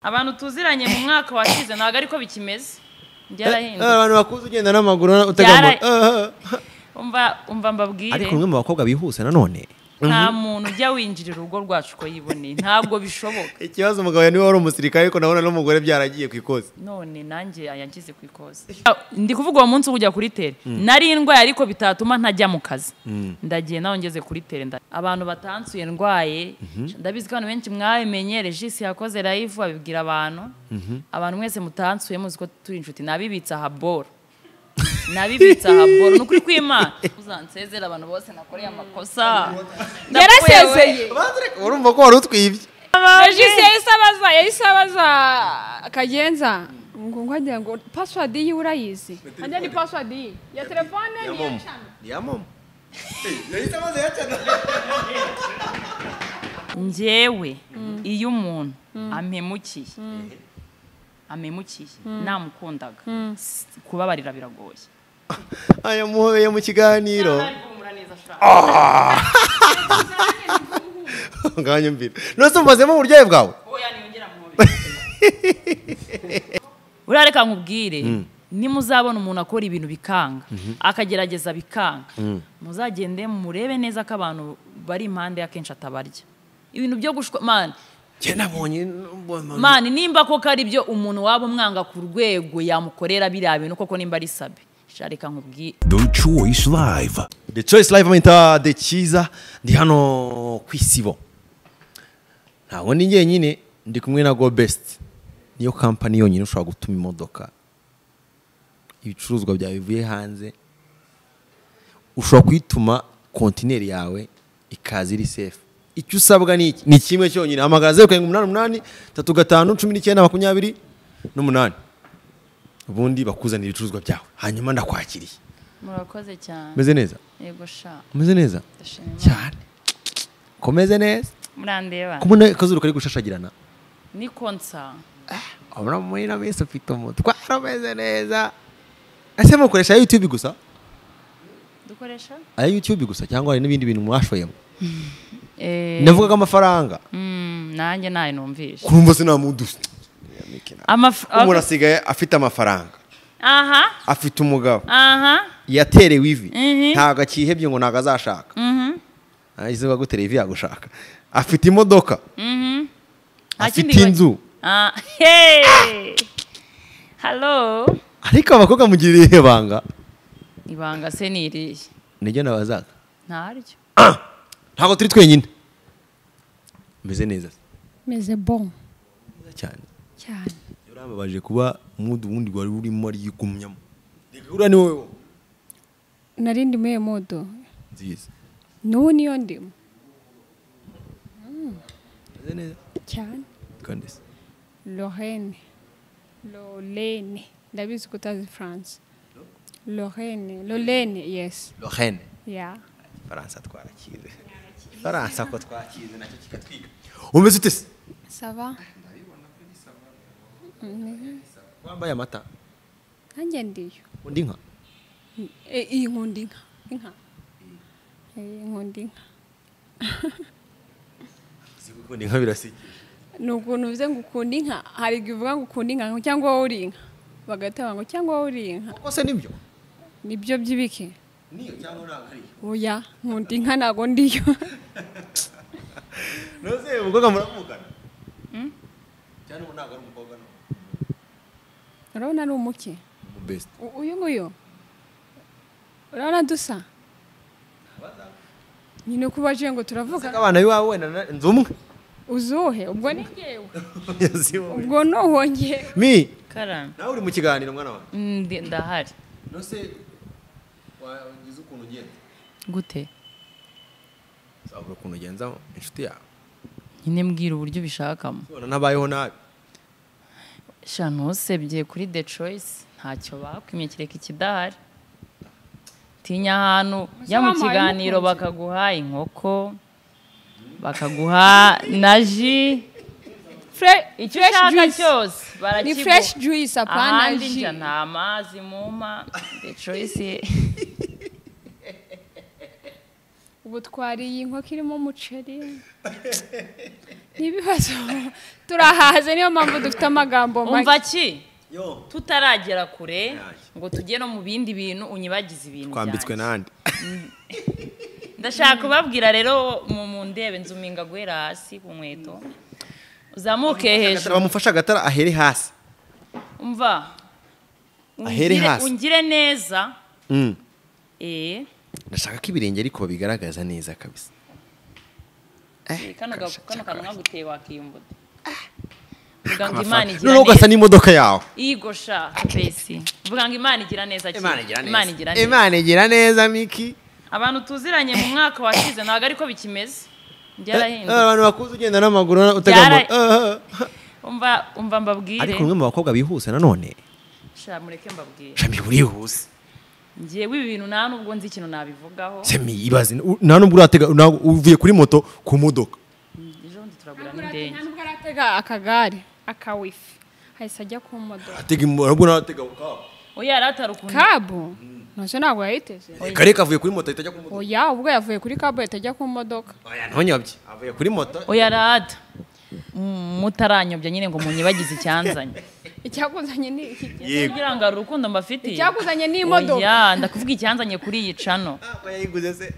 abantu tuziranye mu mwaka washize ntabwo ariko bikimeze byarahindutse abantu bakuze ugenda n'amaguru utegama Byara- umva umva mbabwire ariko umwe mu bakobwa bihuse nanone nta muntu ujya winjirira urugo rwacu uko yiboneye ntabwo bishoboka ikibazo umugabo niwe wari umusirikare ariko nabona n'umugore byaragiye ku ikosi none nanjye yanshyize ku ikoze ndi kuvuga uwo munsi wo kujya kuri tere nari indwaye ariko bitatuma ntajya mu kazi ndagiye nawe ngeze kuri tere nda- abantu batansuye ndwaye ndabizi ko abantu benshi mwabimenye regisi yakoze rayivu abibwira abantu abantu mwese mutansuye muzi ko turi inshuti nabibitse aha boro nabibitse aha boro ni ukuri kw'imana uzansezera abantu bose nakoreye amakosa yarasezeye urumva ko wari utwibye regisi yahise abaza yahise abaza kagenza ngo nkagira ngo pasiwadi yiwe urayizi hajya ni pasiwadi ye ya telefone ni iya eshanu ya momo yahise amaze yacana njyewe iyo umuntu amemukiye amemukiye namukundaga s- kubabarira biragoye ayamuhobeye mu kiganiro nganya mbira nose umvazemo uburyohe bwawe urareka nkubwire nimuzabona umuntu akora ibintu bikanga akagerageza bikanga muzagende murebe neza ko abantu bari impande y'akenshi atabarya ibintu byo gushwa mani njye nabonye mani nimba koko ari byo umuntu waba umwanga ku rwego yamukorera biriya bintu koko nimba ari sabi sha reka nkubwire The Choice Live. the choice live mpita the cyiza ndi hano ku isibo ntabwo ndi njyenyine ndi kumwe na go best niyo kampani yonyine ushobora gutuma imodoka ibicuruzwa byawe bivuye hanze ushobora kuyituma kontineri yawe ikaza iri sefu icyo usabwa ni iki ni kimwe cyonyine hamagara zeru karindwi umunani umunani tatu gatanu cumi n'icyenda makumyabiri n'umunani ubundi bakuzanira ibicuruzwa byawe hanyuma ndakwakiriye murakoze cyane meze neza yego sha umeze neza ndashima Imana. cyane komeze neza murandeba kumwe akazuru kari gushashagirana ni konsa abona muri na minsi ufite umutwe arameze neza ese mukoresha aya youtube gusa dukoresha aya youtube gusa cyangwa hari n'ibindi bintu mwashoyemo ndavuga ko amafaranga nanjye ntayo numvishe kurumva sinamudusa umuntu asigaye afite amafaranga aha afite umugabo aha yaterewe ivi Mhm. ntabwo akihebye ngo ntabwo azashaka izuba gutera ivi yagushaka afite imodoka Nta afite kindi inzu Ah, hey! halo ariko abakobwa mugirira irihe banga ibanga se ni irihe niryo nabazaga ntaryo ntabwo turi twenyine meze neza meze bo neza cyane cyane yarababaje kuba umudu wundi wari urimo yigumyamo reka uriya ni wowe nari ndimo iyo modo nziza n'ubu niyo ndimo meze neza cyane kandi se lorene lorene ndabizi ko utazi france lorene lorene yesi lohene ya faransa twarakize faransa ko twakize nacyo kikatwiga umeze ute se sava wambaye amata nkanjye ndiyo undi nka E- iyi nkunda inka inka iyi nkunda inka uzi gukunda inka birasigiye ni ukuntu uvuze ngo ukunda inka hari igihe uvuga ngo ukunda inka ngo cyangwa wowe uri inka bagahita bavuga ngo cyangwa wowe uri inka koko se nibyo nibyo by'ibiki niyo cyangwa ntabwo ariyo oya nkunda inka ntabwo ndiyo ntuzi umukobwa muramukana cyane ubu ntabwo ari umukobwa no urabona ari umuke umubesite U- uyu nguyu urabona dusa nyine uko ubaje ngo turavuga abana b'iwawe wenda na- nzi umwe uzuhe ubwo ni ngewe Yazi wowe. ubwo ni uwo ngewe mi karame nawe uri mu kiganiro mwana wawe Ndi- ndahari nose wagize ukuntu ugenda gute uzabura ukuntu ugenzamo inshuti yawe nyine mbwira uburyo ubishakamo ubona n'abayeho nabi sha ntusebye kuri the choice ntacyo bakwimye kereka ikidahari tinya ahantu jya mu wampaye kiganiro umukunzi. bakaguha inkoko bakaguha na ji Fre- icyo fresh ushaka juice. cyose ni barakiguha. fresh juice apana ahandi ji njya nta amazi muma the choice ubu twariye inkoko irimo umuceri n'ibibazo turahaze niyo mpamvu dufite amagambo umva ki tutaragera kure ngo tujye no mu bindi bintu unyibagize ibintu twambitswe byanjye. n'andi ndashaka kubabwira rero mu mu ndebe nzu mpinga guhera hasi ku nkweto uzamuke hejuru bamufashe agatara ahere hasi umva Ahere ungire- hasi. ungire neza Mm. eh ndashaka ko ibirenge ariko babigaragaza neza kabisa Eh, kano ga- kano kantu nkaguteye wakiyumbuta vuga ngo imana amafaranga. igira noneho ugasa neza n'imodoka yawe igosha pesi vuga ngo imana igira neza ki? imana igira neza imana igira neza miki abantu tuziranye mu mwaka washize ntabwo ariko bikimeze Eh, byarahindutse abantu bakuze ugenda n'amaguru utega Byara- moto. Eh, eh. umva umva mbabwire ariko bamwe mu bakobwa bihuse nanone sha mureke mbabwire shami urihuse ngewe ibi bintu nta nubwo nzi ikintu nabivugaho shami ibaze u- nta nubwo uratega ntabwo- uvuye kuri moto ku modoka ejo bundi turagura n'indege ntabwo aratega akagare akawifi hahise ajya ku modoka atega im- ntabwo natega kabo. oya yari atari ukuntu kabu ntacyo ntabwo yayiteze kare kavuye kuri moto ahita ajya ku modoka oya ubwo yavuye kuri kabu yahita ajya ku modoka oya ntonyabye avuye kuri moto oya rada Mm, mutaranyobya nyine ngo munyibagize icyanzanye icyakuzanye ni iki kugira ngo hari urukundo mbafitiye icyakuzanye ni imodoka oya ndakuvuga icyanzanye kuri iyi cano ntabwo yayiguze se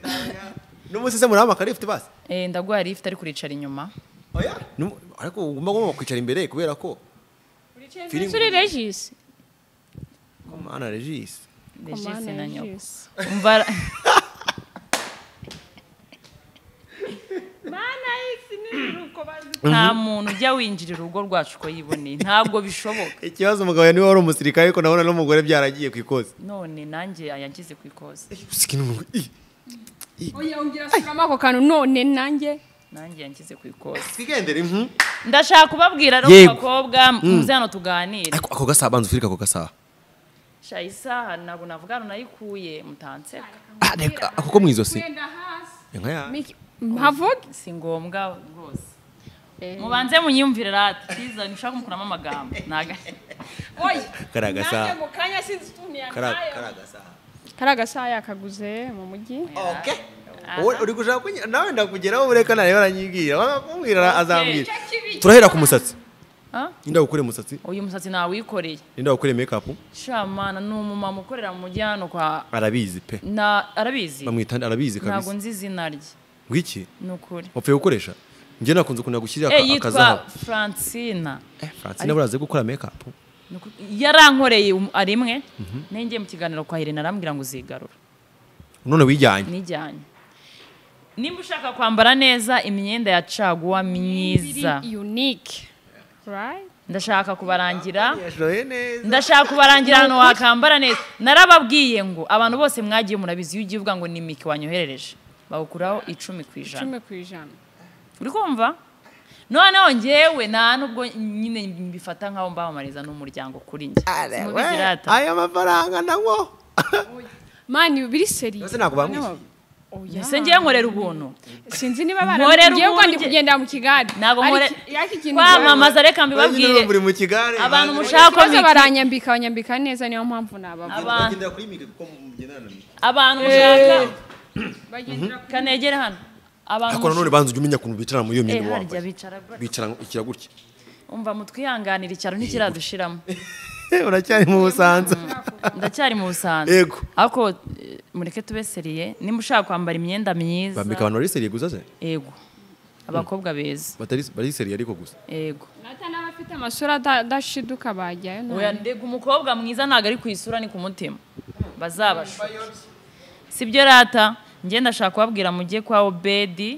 n'umunsi se murahamagara ifite basi Eh, ndaguha lift ari kuricara inyuma oya Numu- ariko ugomba ugomba kwicara imbere kubera ko Feeling turi regisi mana regisi Regis na nyoko Regis. umva nta muntu ujya winjira urugo rwacu uko yiboneye ntabwo bishoboka ikibazo umugabo niwe wari umusirikare ariko ndabona n'umugore byaragiye ku ikoze none nanjye yanshyize ku ikoze oya ongera asubiramo ako kantu none nanjye nanjye yanshyize ku ikoze twigendere ndashaka kubabwira rero Yego. bakobwa muze hano tuganire ariko ako gasaha banza ufirike ako gasaha sha isaha ntabwo navuga hano nayikuye mutanseka Ah, reka, ako ko mu izosi wenda hasi inka ya Miki- mpavuge si ngombwa rwose mubanze munyiyumvire rata cyiza ntushaka kumukuramo amagambo ntaga oya kariya gasaha mu kanya sinzi utuntu kariya kariya gasaha kari agasaha yakaguze mu mujyi oke Wowe uri gushaka kunyira nawe ndakugeraho ureka nareba aranyibwira wamubwira azambwira turahera ku musatsi Ah? ninda gukora umusatsi uyu musatsi nawikoreye ninda gukora make shamana ni umumama ukorera mu mujyi hano kwa arabizi pe na arabizi bamwita arabizi ntabwo kabisa nzi izina rye ngwiki ni ukuri wapfuye gukoresha njye nakunze kunira gushyira Eh, aka- yitwa akazahabu francina Eh, francine buriya azi gukora make up Ni uku- yarankoreye um- ari imwe nengeye mu kiganiro kwa Irene arambwira ngo uzigarura none wijyanye nijyanye nimba ushaka kwambara neza imyenda ya caguwa myiza unique right ndashaka kubarangira yashoye neza ndashaka kubarangira ahantu wakambara neza narababwiye ngo abantu bose mwagiye murabizi iyo ugiye uvuga ngo ni miki wanyoherereje bawukuraho icumi ku ijana icumi ku ijana uri kumva noneho ngewe nta nubwo nyine mbifata nk'aho mbamamariza n'umuryango kuri njye Simubigirata. aya mafaranga nabwo mani biri seri Ese ntabwo bamwishyuye? oya mbese ngewe nkorera ubuntu sinzi niba Nkorera baramubwiye ubwo ndi ubundi- kugendera mu kigare ntabwo Ariko nkore yaka ikintu kwamamaza reka mbibabwire babwire buri mu kigare abantu mushaka ko ikibazo miki- baranyambika banyambika neza niyo mpamvu nabavuga abantu bagendera kuri mike kuko mugendana na mike abantu mushaka bagendera ku kanegere hano abantu ariko nanone mushaka banza ujya umenya ukuntu bicara muri iyo Eh, myenda uba harya wambaye bicara gutya. bicara ikira gutya umva mutwihanganire icyaro ntikiradushiramo uracyari mu busanza ndacyari mu busanzwe Yego. ariko eh, mureke tube seriye nimba ushaka kwambara imyenda myiza bambika abantu bari seriye gusa se ego abakobwa beza Batari- bari seriye ariko gusa ego nata n'abafite amasura ada- adashiduka bajyayo nta- oya ndega umukobwa mwiza ntabwo ari ku isura ni ku mutima bazabashuke sibyo rata njye ndashaka kubabwira mujye kwa obedi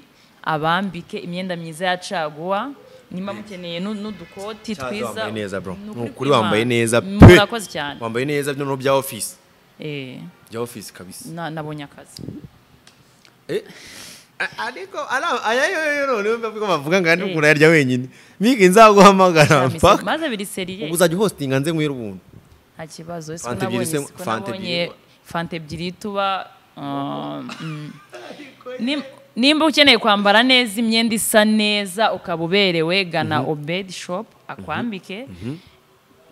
abambike imyenda myiza ya caguwa nimba mukeneye nu- n'udukoti Cyaza twiza wambaye neza bro Ni ni ukuri ukuri wambaye kw'Imana. neza pe murakoze cyane wambaye neza noneho bya office Eh, bya office kabisa na- nabonye akazi Eh, a- ariko ara- aya yo yo none wumva ko bavuga ngo ari urayarya wenyine mike nzaguhamagara mpaka maze biri seriye ubu uzajya uhostinga nze nkwiye ubuntu nta kibazo siko Fanta nabonye ebyiri se- siko Fanta nabonye ebyiri. fanta ebyiri tuba um, mm. Nim- nimba ukeneye kwambara neza imyenda isa neza ukaba uberewe gana obedi shopu akwambike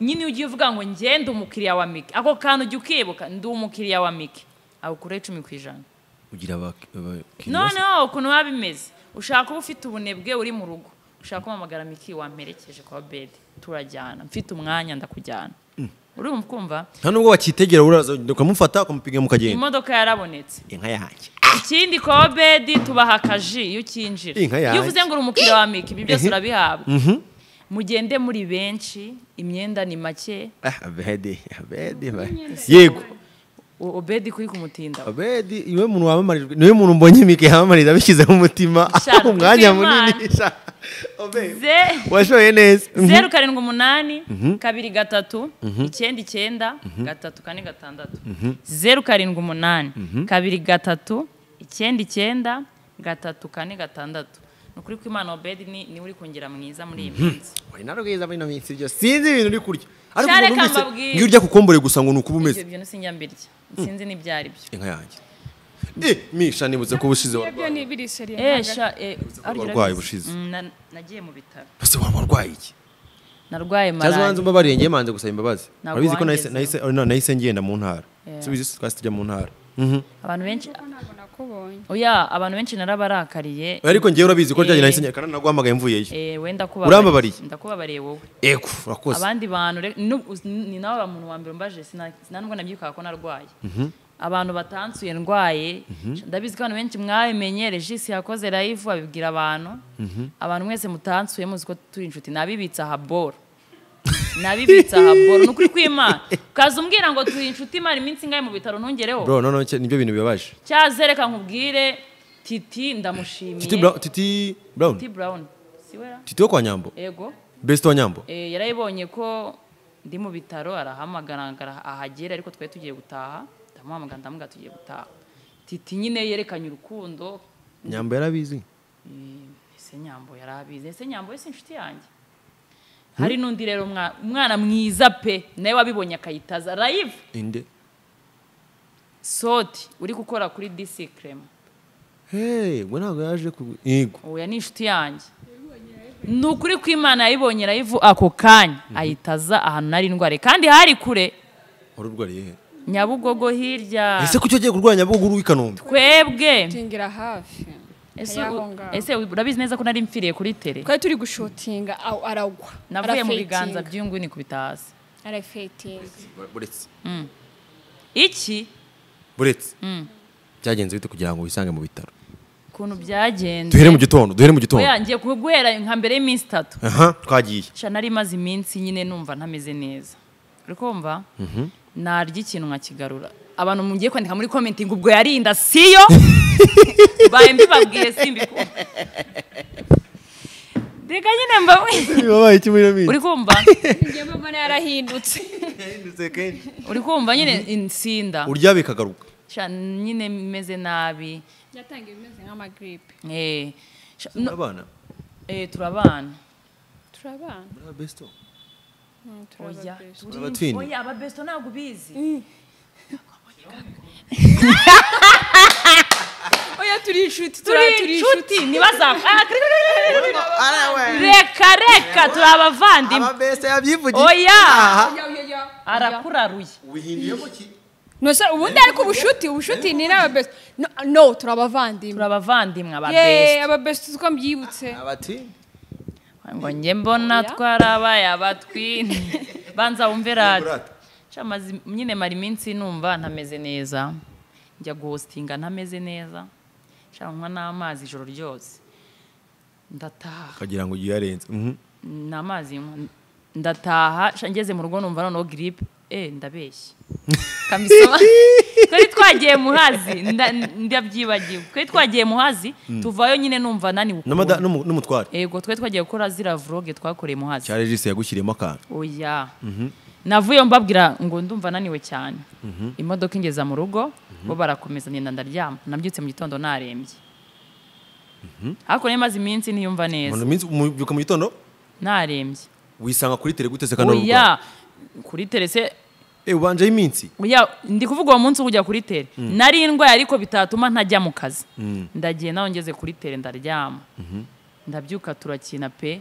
nyine ujye uvuga ngo ngende umukiriya wa mike ako kantu ujye ukibuka ndi umukiriya wa mike awukuraho icumi ku ijana ugira abak- abakiriya se? noneho ukuntu biba bimeze ushaka uba ufite ubunebwe uri mu rugo ushaka kumpamagara miki wamperekeje kwa bedi turajyana mfite umwanya ndakujyana urumva kumva nta nubwo wakitegera uraza ukamufata ukamupiga mukagenda imodoka yarabonetse inka yanjye ikindi kwa bedi tubaha akaji iyo ukinjira Inka yanjye. iyo uvuze ngo uri umukiriya wa miki ibi byose urabihabwa mugende muri benshi imyenda ni make Ah, abedi abedi ba- yego O- obedi kuri kumutinda abedi niwe muntu wamamarijwe niwe muntu mbonye mike yamamariza abishyizeho umutima Sha, umwanya Imana. munini sha. Obedi, ze washoye neza Mhm. zeru karindwi umunani kabiri gatatu icyenda icyenda gatatu kane gatandatu zeru karindwi umunani kabiri gatatu icyenda icyenda gatatu kane gatandatu ni ukuri ko imana obedi ni- niwe uri kongera mwiza muri iyi minsi Wari narubwiza muri ino minsi ibyo sinzi ibintu uri kurya ariko Cyane ubu numvise kambabwira. iyo urya kukombore gusa ngo ni uko uba umeze ibyo bintu sinjya mbirya sinzi n'ibyari byo inka yanjye eh misha nibutse ko ubushize Iyo byo warwaye ni ibiri seriye Eh, ntago- sha, eh, ari uburwayi urabizi. bushize. Mm, na- nagiye mu bitaro ese waba warwaye iki narwaye cyazo wanze malariya umbabariye ngiye manze gusaba imbabazi Ntabwo urabizi ko nahise wangezeho. nahise oh, no, nahise ngenda mu ntara Yeah. subizi twasi tujya mu ntara abantu benshi ntago nakubonye oya abantu benshi narabarakariye ariko ngewe urabizi ko ryari Eh. nahise ngenda kandi naguhamagaye mvuyeyo eh, wenda Urambabariye? ndakubabariye wowe ego urakoze abandi bantu re- nu- us- ni nawe muntu wa mbere umbaje sina- sinanubwo nabyibukaga ko narwaye abantu batansuye ndwaye ndabizi ko abantu benshi mwabimenye regisi yakoze live abibwira abantu abantu mwese mutansuye muzi ko turi inshuti nabibitse ahaboro nabibitse ahaboro ni ukuri kw'imana ukaza umbwira ngo turi inshuti imara iminsi ingahe mu bitaro ntungereho bro no no cya- nibyo bintu bibabaje cyazereka nkubwire titi titi ndamushimiye brown titi brown titi brown siwera titi wo kwa nyambo ego best wa nyambo Eh, yarayibonye ko ndi mu bitaro arahamagara ngara- ahagera ariko twari tugiye gutaha ndamuhamagara ndamuga tugiye gutaha titi nyine yerekanye urukundo nyambo yarabizi Eh, ese nyambo yarabizi ese nyambo ese inshuti yanjye hari n'undi rero mwa- umwana mwiza pe nawe wabibonye akayitaza live inde soti uri gukora kuri disi kerema hey we ntabwo yaje ku yego oya ni inshuti yanjye ni ukuri kw'imana yayibonye live ako kanya ayitaza ahantu nari ndware kandi hari kure wari urwariye he nyabugogo hirya ese kuki ugiye kurwanya bwo uri i kanombe twebwe tingira hafi ese Ayaho u- ngaho. ese urabizi neza ko nari mfiriye kuri tere twari turi gushotinga aw- aragwa navuye mu Arafetinga. biganza by'inguni kubita hasi arafetinga buretse iki buretse byagenze bite kugira ngo wisange mu bitaro ukuntu byagenze duhere mu gitondo duhere mu gitondo oya ngiye kuguhera nka mbere y'iminsi itatu aha twagiye sha nari maze iminsi nyine numva ntameze neza uri kumva narya ikintu nkakigarura abantu mugiye kwandika muri komenti ngo ubwo yarinda siyo baye mbibabwire simbikunda reka nyine mba wabaye iki muri iyo minsi uri kumva njye mbona yarahindutse uri kumva nyine insinda urya bikagaruka Sha, nyine meze nabi yatangiye bimeze nk'amagiripe eh, sha- no, abana eh, turabana turabana muri abesto Mm, turabana oya best. turi- Aba twin. oya ababesto ntabwo ubizi oya turi inshuti turi turi turi inshuti inshuti nibaza reka reka turi abavandimwe abesto yabyivugiye oya Ya, ya, ya. arakuraruye no se ubundi ariko ubushuti ubushuti ni n'ababesi No, no turi abavandimwe turi abavandimwe yeee ababesto ababesi two mbyibutse abatwini ngo njye mbona Oya. twarabaye abatwini banza wumve radiyo Radiyo. Ca mazi- nyine mara iminsi numva ntameze neza njya guhositinga ntameze neza nshaka kunywa n'amazi ijoro ryose ndataha ukagira ngo ugiye arenze Mhm. ni amazi nywa ndataha sha ngeze mu rugo numva noneho giripe eh ndabeshya kamisoma twari twagiye muhazi nda- ndabyibagiwe twari twagiye muhazi tuvayo nyine numva naniwe N'amada- ukuntu. n'umu- n'umutware yego twari twagiye gukora zira vloge twakoreye muhazi cyari regisi yagushyiriyemo akantu oya navuye mbabwira ngo ndumva ananiwe cyane imodoka ingeza mu rugo bo barakomeza ngenda ndaryama nabyutse mu gitondo narembye hakurya maze iminsi ntiyumva Mu neza minsi- mu- byuka mu gitondo narembye wisanga kuri tere gutese kandi wari urwaye oya kuri terese Eh, ubanjeho iminsi oya ndi kuvuga uwo munsi ujya kuri tere nari indwaye ariko bitatuma ntajya mu kazi ndagiye nawe ngeze kuri tere ndaryama ndabyuka turakina pe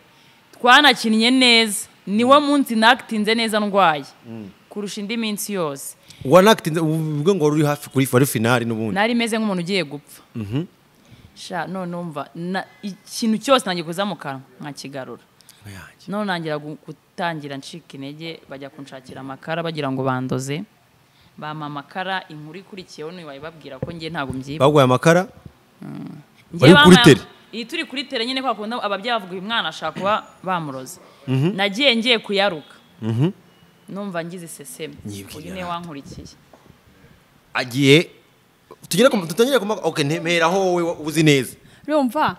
twanakinnye neza niwo munsi nakitinze neza ndwaye kurusha indi minsi yose wanakitinze uvuge ngo wari uri hafi kuri wari finali n'ubundi nari meze nk'umuntu ugiye gupfa sha none umva na- ikintu cyose nange kuza mu kanwa nkakigarura Yanjye. none nangira gu- gutangira ncika intege bajya kunshakira amakara bagira ngo bandoze bampa amakara inkuru ikurikiyeho niyo wayibabwira ko njye ntabwo mbyiba baguye amakara Njye Bari kuri bamwe- tere. iyi turi kuri tere nyine kwa kundi ababyeyi bavuga uyu mwana ashaka kuba bamuroze nagiye ngiye kuyaruka numva ngize iseseme Nyibwira uyu niwe ati. wankurikiye agiye tugere ku tutangire ku maka okay ntemeraho wowe uzi neza urumva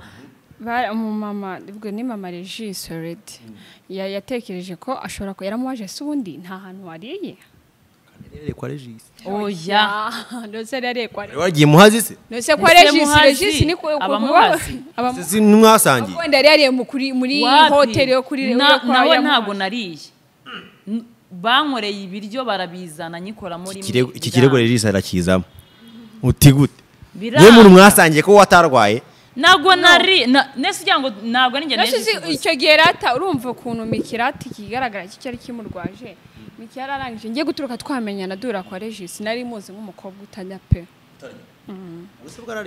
ba- umumama ubwo ni mama regi soredi yatekereje ko ashobora ko yaramuwaje se ubundi nta hantu wariye kwa regisi oya ndetse yarekwa wagiye muhazi se ndetse kwa Ndetse regisi muhazi, regisi ni ku- ku- abamuhazi. abamu- si mwasangiye wenda yari yariye mu kuri- muri Wapi? hoteli yo kuri Na- yo kwa nawe Yamuhazi. ntabwo nariye N- bankoreye ibiryo barabizana nyikoramo rimwe Ikirego- iki biranga. kirego regisi arakizamo uti gute Biranga. yewe muntu mwasangiye ko watarwaye ntabwo nari na- nese ugira ngo ntabwo ari njye Nasi nejeje uzi gusa. icyo gihe rata urumva ukuntu mikirati ikigaragara cyo cyari kimurwaje miki yararangije ngiye guturuka twamenyana duhura kwa regisi nari muzi nk'umukobwa utajya pe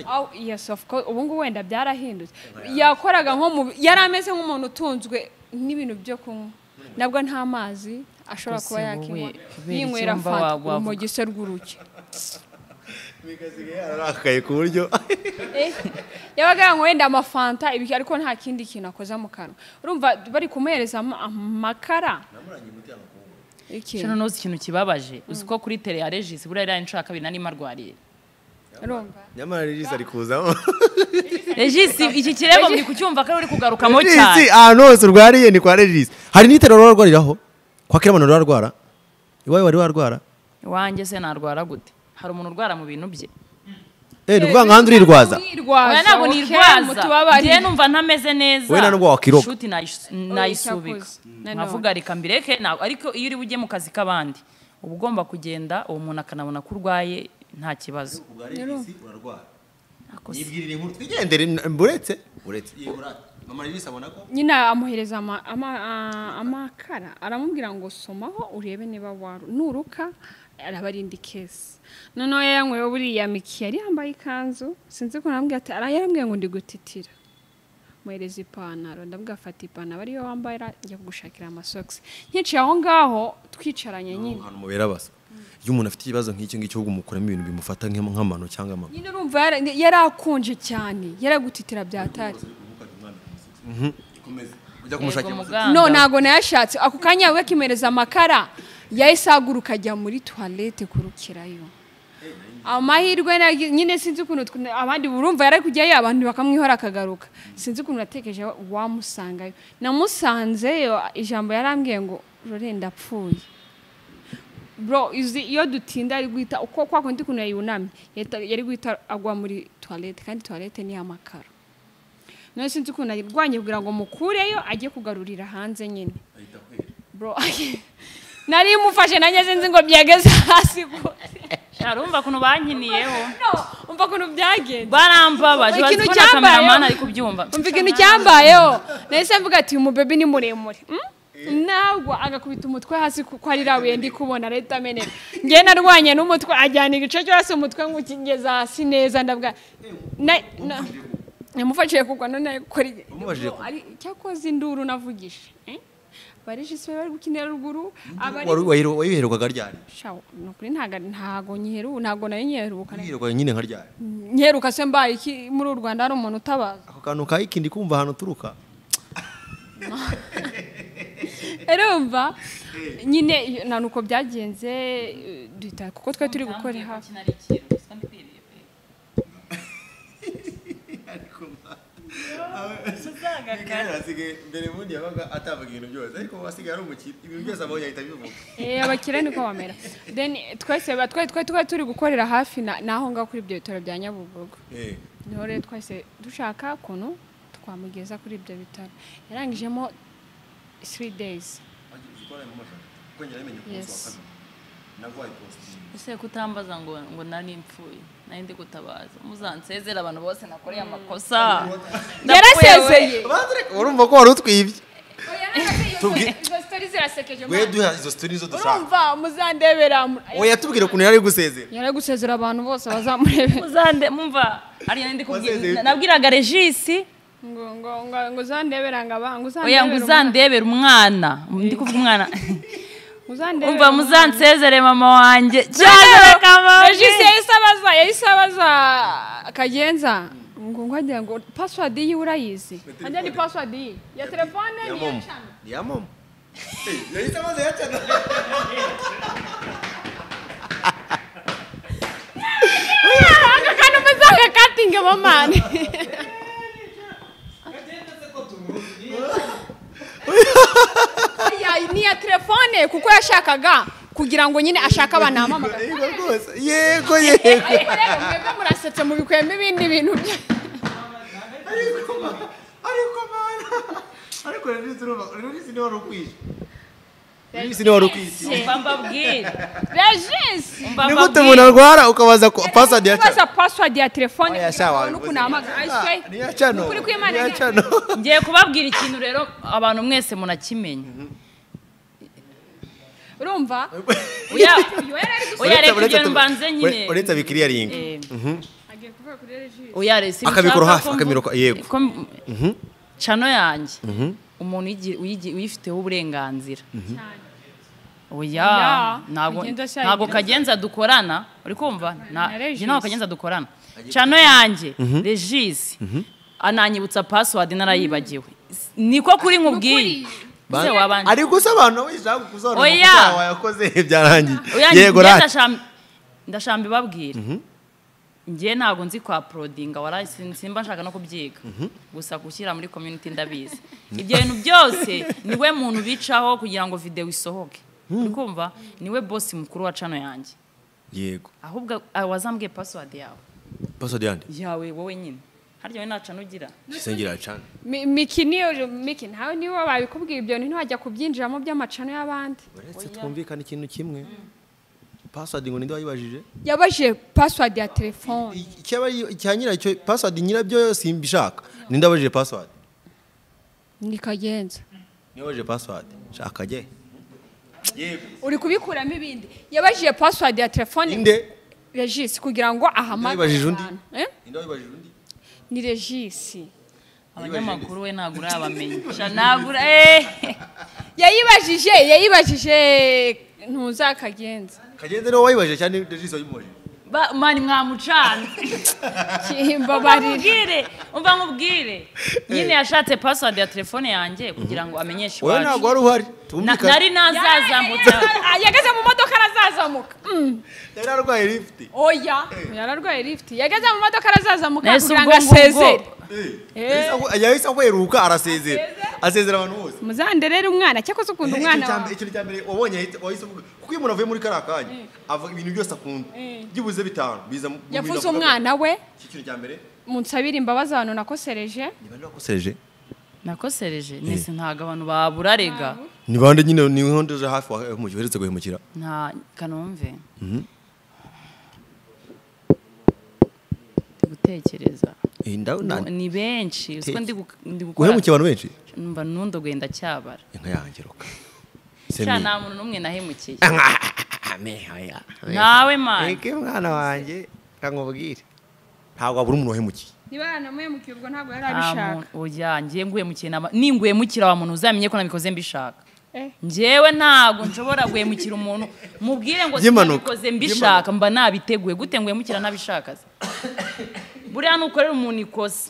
Oh, yes of course ubu ngubu wenda byarahindutse yakoraga nko mu yari ameze nk'umuntu utunzwe n'ibintu byo kunywa nabwo nta mazi ashobora Gusa kuba wowe, yakinywa kubera yinywera icyo mba fanta wa- wavuga. mu gise rw'uruki arakaye ku buryo Eh, yabaga yanyweye wenda amafanta ibi- ariko nta kindi kintu akoze mu kanwa urumva bari kumuhereza ama- amakara Iki? Shano nozi ikintu kibabaje uzi ko kuri tere ya regisi buriya yari inshuro ya kabiri nari marwariye urumva nyamara regisi ari kuzamo regisi iki kirego muri kucyumva ko ari uri kugarukamo regisi cyane ahantu hose urwariye ni kwa regisi hari n'itera urarwariraho kwa kera abantu urarwara iwawe wari warwara iwanjye se narwara gute hari umuntu urwara mu bintu bye eh ni ukuvuga ngo ahandi urirwaza oya ntabwo ok, nirwaza mutubabari. njyewe numva ntameze neza Wowe na nubwo wakiroga. Shoot nayis- nayisubika cyakoze. Nanone. nkavuga reka mbireke ntabwo- ariko iyo uri bujye mu kazi k'abandi uba ugomba kugenda uwo muntu akanabona ko urwaye nta kibazo Ako se. yibwirira inkuru twigendere uretse uretse mama regisi abona ko nyine amuhereza ama- ama- a- amakara aramubwira ngo somaho urebe niba waru nuruka arabarinda ikesi noneho yanywewe buriya miki yari yambaye ikanzu sinzi ko namubwira ati ara yarambwiye ngo ndi gutitira muhereza ipantaro ndabwira afata ipantaro ariyo wambaye njya kugushakira amasogisi nkiciye aho ngaho twicaranye nyine ahantu mubera basa iyo umuntu afite ikibazo nk'icyo ngicyo ahubwo umukuramo ibintu bimufata nk'am- nk'amano cyangwa amano nyine urumva yara- yari akonje cyane yari agutitira byatari ujya Yego, kumushakira muganga. no ntago nayashatse ako kanya we kimereza amakara yahise ahaguruka ajya muri toilette kurukirayo amahirwe na- nyine sinzi ukuntu twe- abandi urumva yari ari kujyayo abantu bakamwihora akagaruka sinzi ukuntu natekereje wamusangayo namusanzeyo ijambo yarambwiye ngo rore ndapfuye bro uzi iyo dutinda ari guhita uko kwa kundi ukuntu yayunamye yahita- yari guhita agwa muri toilette kandi toilette ni amakara none sinzi ukuntu arwanya kugira ngo mukureyo ajye kugarurira hanze nyine bro nari mufashe nanjye sinzi ngo byageze hasi gute Shara, urumva ukuntu bankiniyeho No, umva ukuntu byagenze barambabaje Ikintu bazi ko na cyambayeho. kameramani ari kubyumva umva ikintu cyambayeho nahise mvuga ati uyu mubebe ni muremure hmm? ntabwo agakubita umutwe hasi kuko ari rabuye ndi kubona leta amenera ngewe narwanye n'umutwe ajyana igice cyo hasi umutwe nk'ukigeza hasi neza ndabwa na- na- namufashije kugwa none akora iki? Wamubajije Bro, ari- cyakoze induru navugije eh? barishise bari gukinira ruguru abari wayiherwaga ryari Shawo, ni ukuri ntago ntago nyiheru ntago nayo nyiheruka wayiherwaga nyine nka ryari nyiheruka se mbaye iki muri u Rwanda hari umuntu utabaza ako kantu ka ikindi kumva ahantu uturuka urumva nyine iyo- nta nuko byagenze eh, duhita kuko twe turi gukora hafi mbere ubundi yabaga atavuga ibintu byose ariko wasigaye ari umukire ibintu byose abonye ahita abivuga Eh, abakire niko bamera then twese ba- twe twe twe turi gukorera hafi na- n'aho ngaho kuri ibyo bitaro bya Nyabugogo niho rero twese dushaka ukuntu twamugeza kuri ibyo bitaro yarangijemo 3 days yes ese kutambaza ngo ngo nari mpfuye nari ndi gutabaza muzansezera abantu bose nakoreye amakosa yarasezeye urumva ko wari utwibye Tubwi- izo story zari zirasekeje we mwana. duha izo sitori nizo dushaka urumva muzandebera mu- oya yatubwira ukuntu yari ari gusezera yari ari gusezera abantu bose bazamurebera uzande mumva ariya ndi Wasezeye. kubwira nabwiraga regisi ngo ngo ngo ngo uzandebera ngo aba ngo oya ngo uzandebere umwana ndi kuvuga umwana uzandebera umva umwana. muzansezere mama wanjye cyane Cyane reka mama regisi yahise abaza yahise abaza kagenza ngo ngo agira ngo password yiwe urayizi ajya ni password yiwe ya telefone ni iya cana ni iya momo Eh, yahise amaze yacana aka kandi umuzanga katinge mamani Oya, ni iya telefone kuko yashakaga kugira ngo nyine ashake abantu ahamamagara yego rwose yego yego ariko rero mwebwe murasetse mubikwemo ibindi bintu bya ariko ma- ariko mana ariko regisi urumva regisi niwe wari ukwije regisi niwe wari ukwije mba mbabwire regisi mba ni gute mbabwire. umuntu arwara ukabaza ko pasadi ya kubaza cano password ya telefone Oya, sha, kugira ngo wabikoze. n'ukuntu ahamagara ayiswe ni iya cano Ukuri kw'Imana ni iya ni- cano ngiye kubabwira ikintu rero abantu mwese munakimenya urumva oya uyu yari ari gusa oya reka Uretse- ibyo mbanze nyine ure- uretse abikiriyaringa Eh, agiye kuvuga kuri regisi oya rero si Akabikora bishaka hafi, ko mvu- akabikora- yego. ko m- cano yanjye umuntu uyigira- uyigi- uyifiteho uburenganzira cyane oya Ya, ntabwo kugenda ashaka ntabwo ibyo. kagenza dukorana uri kumva Na- na Regis. njye ntabwo kagenza dukorana cano yanjye regisi ananyibutsa password narayibagiwe S- niko kuri nkubwiye Ese wabanje- ari gusobanura wishaka gusobanura Oya. amakosa yawe wakoze byarangiye Oya, yego njye rati ndasham- ndashamba ibabwira njye ntabwo nzi kwa porodinga waraye sin- simba nshaka no kubyiga gusa gushyira muri community ndabizi ibyo bintu byose niwe muntu bicaho kugira ngo videwo isohoke uri kumva niwe bosi mukuru wa cano yanjye yego ahubwo ah, wazambwiye password yawe pasadi yandi yawe wowe nyine harya wowe nta cano ugira gisengera cano Mi- miki niyo miki ntawe niwe babikubwira ibyo bintu ntiwajya kubyinjiramo by'amacano y'abandi uretse twumvikana ikintu kimwe pasadi ngo ninde wayibajije yabajije password ya telefone icyaba icya nyiracyo pasadi nyirabyo simbishaka ninde wabajije pasadi ni kagenza niwe wabajije pasadi shaka jye uri kubikuramo ibindi yabajije password ya telefone ninde regisi kugira ngo ahamagare Yabajije undi? abantu. Eh? ninde wayibajije undi ni regisi abanyamakuru we ntabwo urabamenya Sha, ntabwo ura- eh. yayibajije yayibajije ntuzakagenza kagende niwe wayibajije cyane regisi wayimubajije Ba- mani mwamucana kimbabarira nkubwire umva nkubwire nyine yashatse password ya telefone yange kugira ngo amenyeshe wowe ntabwo iwacu wari uhari Na- twumvikane nari nazazamutse yageze mu modoka arazazamuka Mm. yari arwaye lifuti oya yararwaye lifuti yageze mu modoka arazazamuka nahise kugira ubwo ngo ngubwo asezere yahise aheruka arasezera asezera abantu bose muzande rero umwana cyakoze ukunda umwana Icyo cya mbere- wawe ikintu cya mbere wabonye ahita- wahise uvuga kuko iyo umuntu avuye muri kariya kanya avuga ibintu byose akunda byibuze bitanu biza mu- mu bintu yavuze avuga. umwana we Iki kintu cya mbere munsabire imbabazi abantu nakosereje ni bande wakosereje nakosereje nese ntabwo abantu baburarega ni bande nyine ni nkonde uje hafi wamugiye uheretse guhemukira nta kanumve Ndi gutekereza Eh, nda- na- ni benshi usiko ndi gu- ndi gukora guhemukiye abantu benshi numva nundogoye ndacyabara inka yanjye roka sha nta muntu n'umwe nahemukiye nawe mani eke mwana wanjye kamubwire ntabwo wabura umuntu wahemukiye niba yanamuhemukiye ubwo ntabwo yari oya ngiye nguhemukira naba- ninguhemukira wa muntu uzamenye ko nabikoze mbishaka Eh. njyewe ntabwo nshobora guhemukira umuntu mubwire ngo By'impanuka. sinabikoze mbishaka mba nabiteguye gute nguhemukira nabishaka se buriya nukorera umuntu ikosa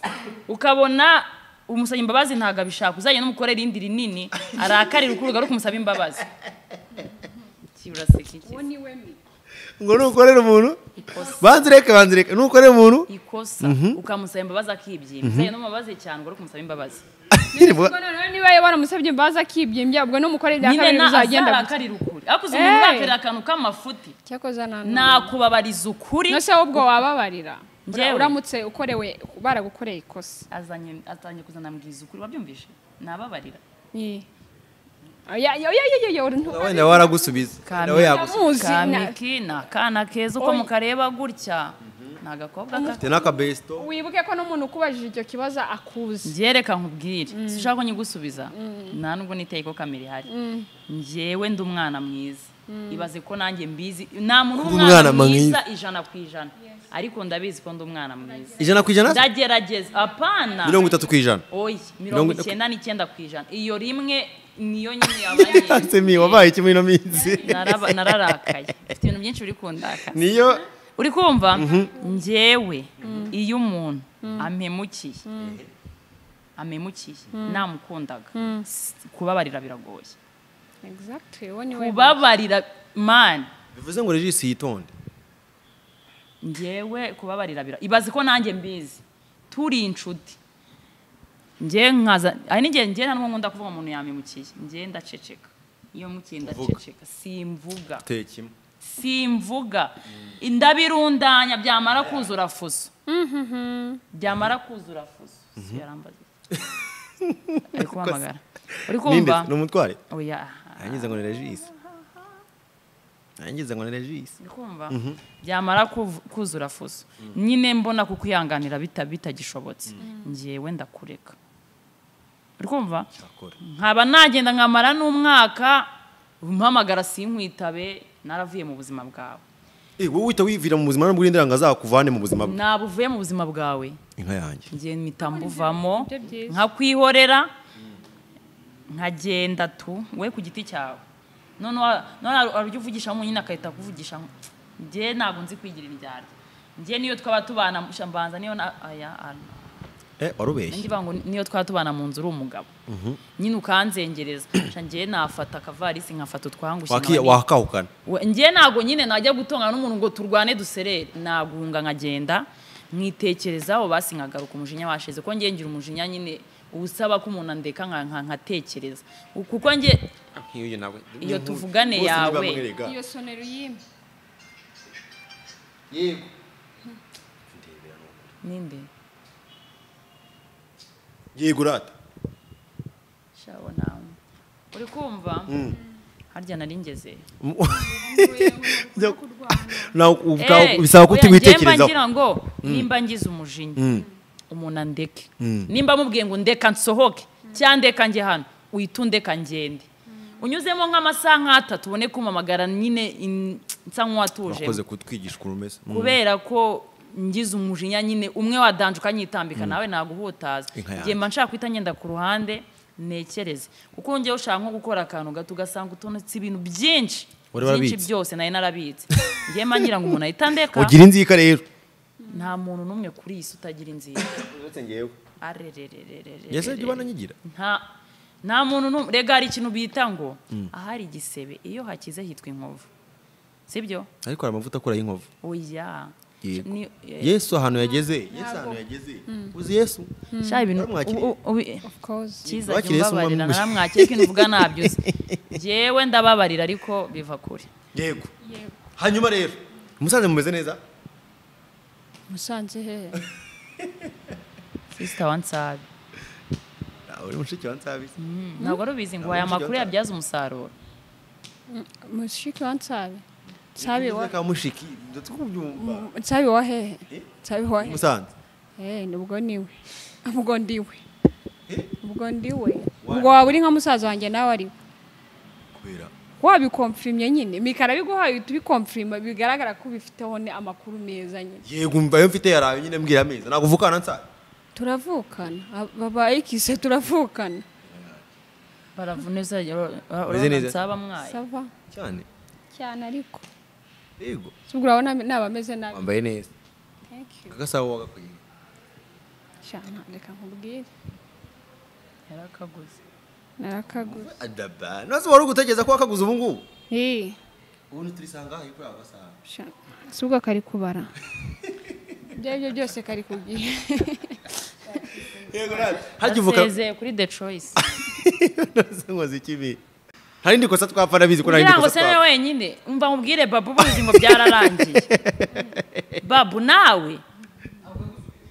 ukabona umusaba imbabazi ntabwo abishaka uzajya n'umukorera irindi rinini arakarira ukuruga ari kumusaba imbabazi Ki, uraseka iki? uwo ni we mi ngo nukorera umuntu Ikosa. banze ureke banze ureke nukorera umuntu ikosa ukamusaba imbabazi akibyima uzajya n'umubabazi cyane ubwo ari kumusaba imbabazi ubwo noneho niba baramusabye imbabazi akibyimbya ubwo n'umukore bya nyine kabiri na bizagenda gute? azarakarira ukuri ariko uzi umuntu Eh. urakarira akantu k'amafuti cyakoze na none nakubabariza ukuri no se ubwo wababarira Ura- Njyewe. uramutse ukorewe baragukoreye ikosa azanye atangiye kuzana mbwiza ukuri wabyumvishe nababarira Ni- Oya, oya, oya, oya, oya, ntu- wenda waragusubiza Kamera. nawe yagusubiza Ndamuzi, na- kamiki ni akana keza uko mukareba gutya ni agakobwa ka mfite n'akabesito wibuke ko n'umuntu ukubajije icyo kibazo akuzi njyewe reka nkubwire ushaka ko nyigusubiza nta nubwo niteye ko kamera ihari njyewe ndi umwana mwiza ibaze ko nanjye mbizi nta muntu Kuba umwana w'umwana mwiza mwiza. ijana ku ijana ariko ndabizi ko ndi umwana mwiza ijana ku ijana ndagerageza apana mirongo itatu ku ijana oya Mirongo mirongo itatu. icyenda n'icyenda ku ijana iyo rimwe niyo nyine yabaye semi wabaye iki muri ino minsi Naraba- nararakaye mfite ibintu byinshi biri kundakaza niyo uri kumva njyewe iyo umuntu amemukiye amemukiye namukundaga s- kubabarira biragoye Exactly, uwo ni we. kubabarira mani bivuze ngo regisi yitonde njyewe kubabarira bira ibaze ko nanjye mbizi turi inshuti njye nkaza ari n'igihe njye nta n'umwe nkunda kuvuga umuntu yamemukiye njye ndaceceka iyo mukiye ndaceceka simvuga uteye kimwe simvuga ndabirundanya byamara kuzura fuso byamara kuzura fuso si yarambaza ari kuhamagara uri ninde kumva ni umutware oya yangize ngo ni regisi yangize ngo ni regisi uri kumva byamara kuv- kuzura fuso nyine mbona ku kwihanganira bita- bitagishobotse ngewe ndakureka uri kumva akora nkaba nagenda nkamara n'umwaka mpamagara sinkwitabe naravuye mu buzima bwawe Eh, wowe uhita wivira mu buzima nubwo urindira ngo azakuvane mu buzima bwe ntabwo uvuye mu buzima bwawe inka yanjye ngiye mpita mbuvamo Nibyo byiza. nkakwihorera nkagenda tu we ku giti cyawe none wa- none hari- hari ujya uvugisha nyine agahita akuvugisha njye ntabwo nzi kwigira indyarya njye niyo twaba tubana musha mbanza niyo na aya ana eh warubeshye indi bango niyo twaba tubana mu nzu uri umugabo nyine ukanzengereza Sha njye nafata akavarisi nkafata utwangushye Waki- nkaba ni- wakahukana We- njye ntabwo nyine najya gutongana n'umuntu ngo turwane duserere nagunga nkagenda nkitekerezaho basi nkagaruka umujinya washize ko njye ngira umujinya nyine usaba ko umuntu andeka nka- nka- nkatekereza kuko njye nk'uyu nawe Iyo tuvugane yawe. iyo sonero yimye yego ninde yego urata shawo nawe uri kumva harya nari ngeze Njya- nawe ubwawe Eh, bisaba ko oya, njye mba utiwitekerezaho ngira ngo nimba ngize umujinya umuntu andeke Mm. nimba amubwiye ngo ndeka nsohoke cyangwa ndeka njye hano uhita undeka ngende unyuzemo nk'amasaha nk'atatu ubone kumamagara nyine in- nsa nk'uwatuje wakoze kutwigisha ukuntu umeze Mm. kubera ko ngize umujinya nyine umwe wadanje ukanyitambika nawe naguhutaza Inka yanjye. igihe mba nshaka guhita ngenda ku ruhande nekereze kuko njyewe ushaka nko gukora akantu gato ugasanga utonetse ibintu byinshi Wari byinshi warabitse. byose nari narabitse njyewe mba ngira ngo umuntu ahita andeka ugira inzika rero nta muntu n'umwe kuri iyi si utagira inzira uretse ngewe arererererere yese jya ubana nyigira nta nta muntu n'umwe rega hari ikintu bita ngo ahari igisebe iyo hakize hitwa inkovu sibyo ariko hari amavuta akora y'inkovu oya Yego. Ni- eh, yesu ahantu yageze yesu ahantu yageze uzi yesu sha ibintu Waramwakiriye? ubu- ubu- of course cyiza Wakiriye se cyumbabarira umwami? naramwakira ikintu uvuga ntabyo uzi njyewe ndababarira ariko biva kure yego hanyuma rero musanze mumeze neza musanze hehe sisita wansabi Ah, uri mushiki wa nsabisi ntabwo ari ubizi ngo aya makuru yabyaza umusaruro mushiki wa nsabe nsabe wa ka mushiki ndatukubyumva nsabe wa hehe nsabe wa hehe musanze Eh, nubwo niwe ubwo ndiwe ubwo ndiwe ubwo waba uri nka musaza wanjye nawe ari we kubera wabikomfirimye nyine mikara biguhaye uhita ubikomfirima bigaragara ko ubifiteho ni amakuru meza nyine yego mva yo mfite yarawe nyine mbwira ameza naguvukana nsabe turavukana Aba- babaye ikise turavukana baravuneza Umeze neza? nsaba mwaye sava cyane cyane ariko yego si ubwo urabona naba ameze nabi wambaye neza thank you agasabo wagakuye cyane reka nkubwire yarakaguze narakaguze adaba nose wari ugutekereza ko wakaguze ubu ngubu eee ubundi turisanga aho kuri ako gasabo si ubwo kari kubara ibyo ari byo byose kari ku gihe yego rata harya uvuka asezeye kuri the choice nose nkoze ikibi hari indi kosa twapfa ndabizi ko nari indi kugira ngo kosa se nawe twapfa wenyine umva nkubwire babu ubuzi ngo byararangiye babu nawe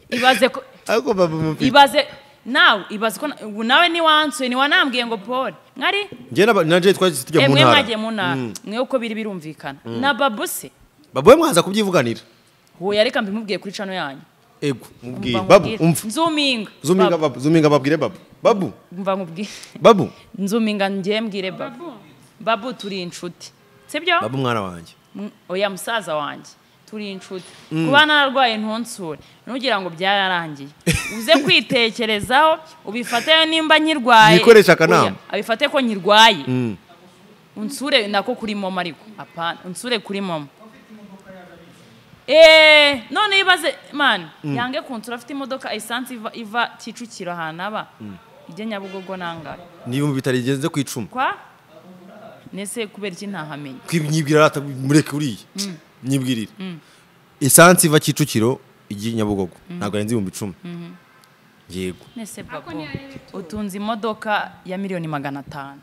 ibaze ko ariko baba mufite ibaze nawe ibaze ko na- ubu nawe niwansuye niwanambwiye ngo paul mwari njye na ba- na jay twahise tujya mu emwe ntara mwagiye mu ntara mwe uko biri birumvikana na babu se baba we mwaza kubyivuganira wowe yareka mbimubwiye kuri cano yanyu ego mubwire Umva babu nkubwire. umva nzuminga zuminga Babu, babu zuminga babwire babu babu umva nkubwire babu nzuminga njye mbwire babu babu turi inshuti sibyo babu mwana wanjye Mm, oya musaza wanjye turi inshuti kuba nararwaye ntonsure ntugira ngo byararangiye uze kwitekerezaho ubifate nimba nkirwaye Mwikoreshe akanama. Oya, abifate ko nkirwaye unsure nako kuri mama ariko apana unsure kuri mama eee none ibaze mani yange kunsura afite imodoka esansi iva- iva kicukiro ahantu aba ijya nyabugogo nangahe n'ibihumbi bitari bigenze ku icumi kwa nese kubera iki ntahamenye nyibwira rata mureke uriya nyibwirire esansi iva kicukiro ijya i nyabugogo ntabwo arenze ibihumbi icumi yego nese babo utunze imodoka ya miliyoni magana atanu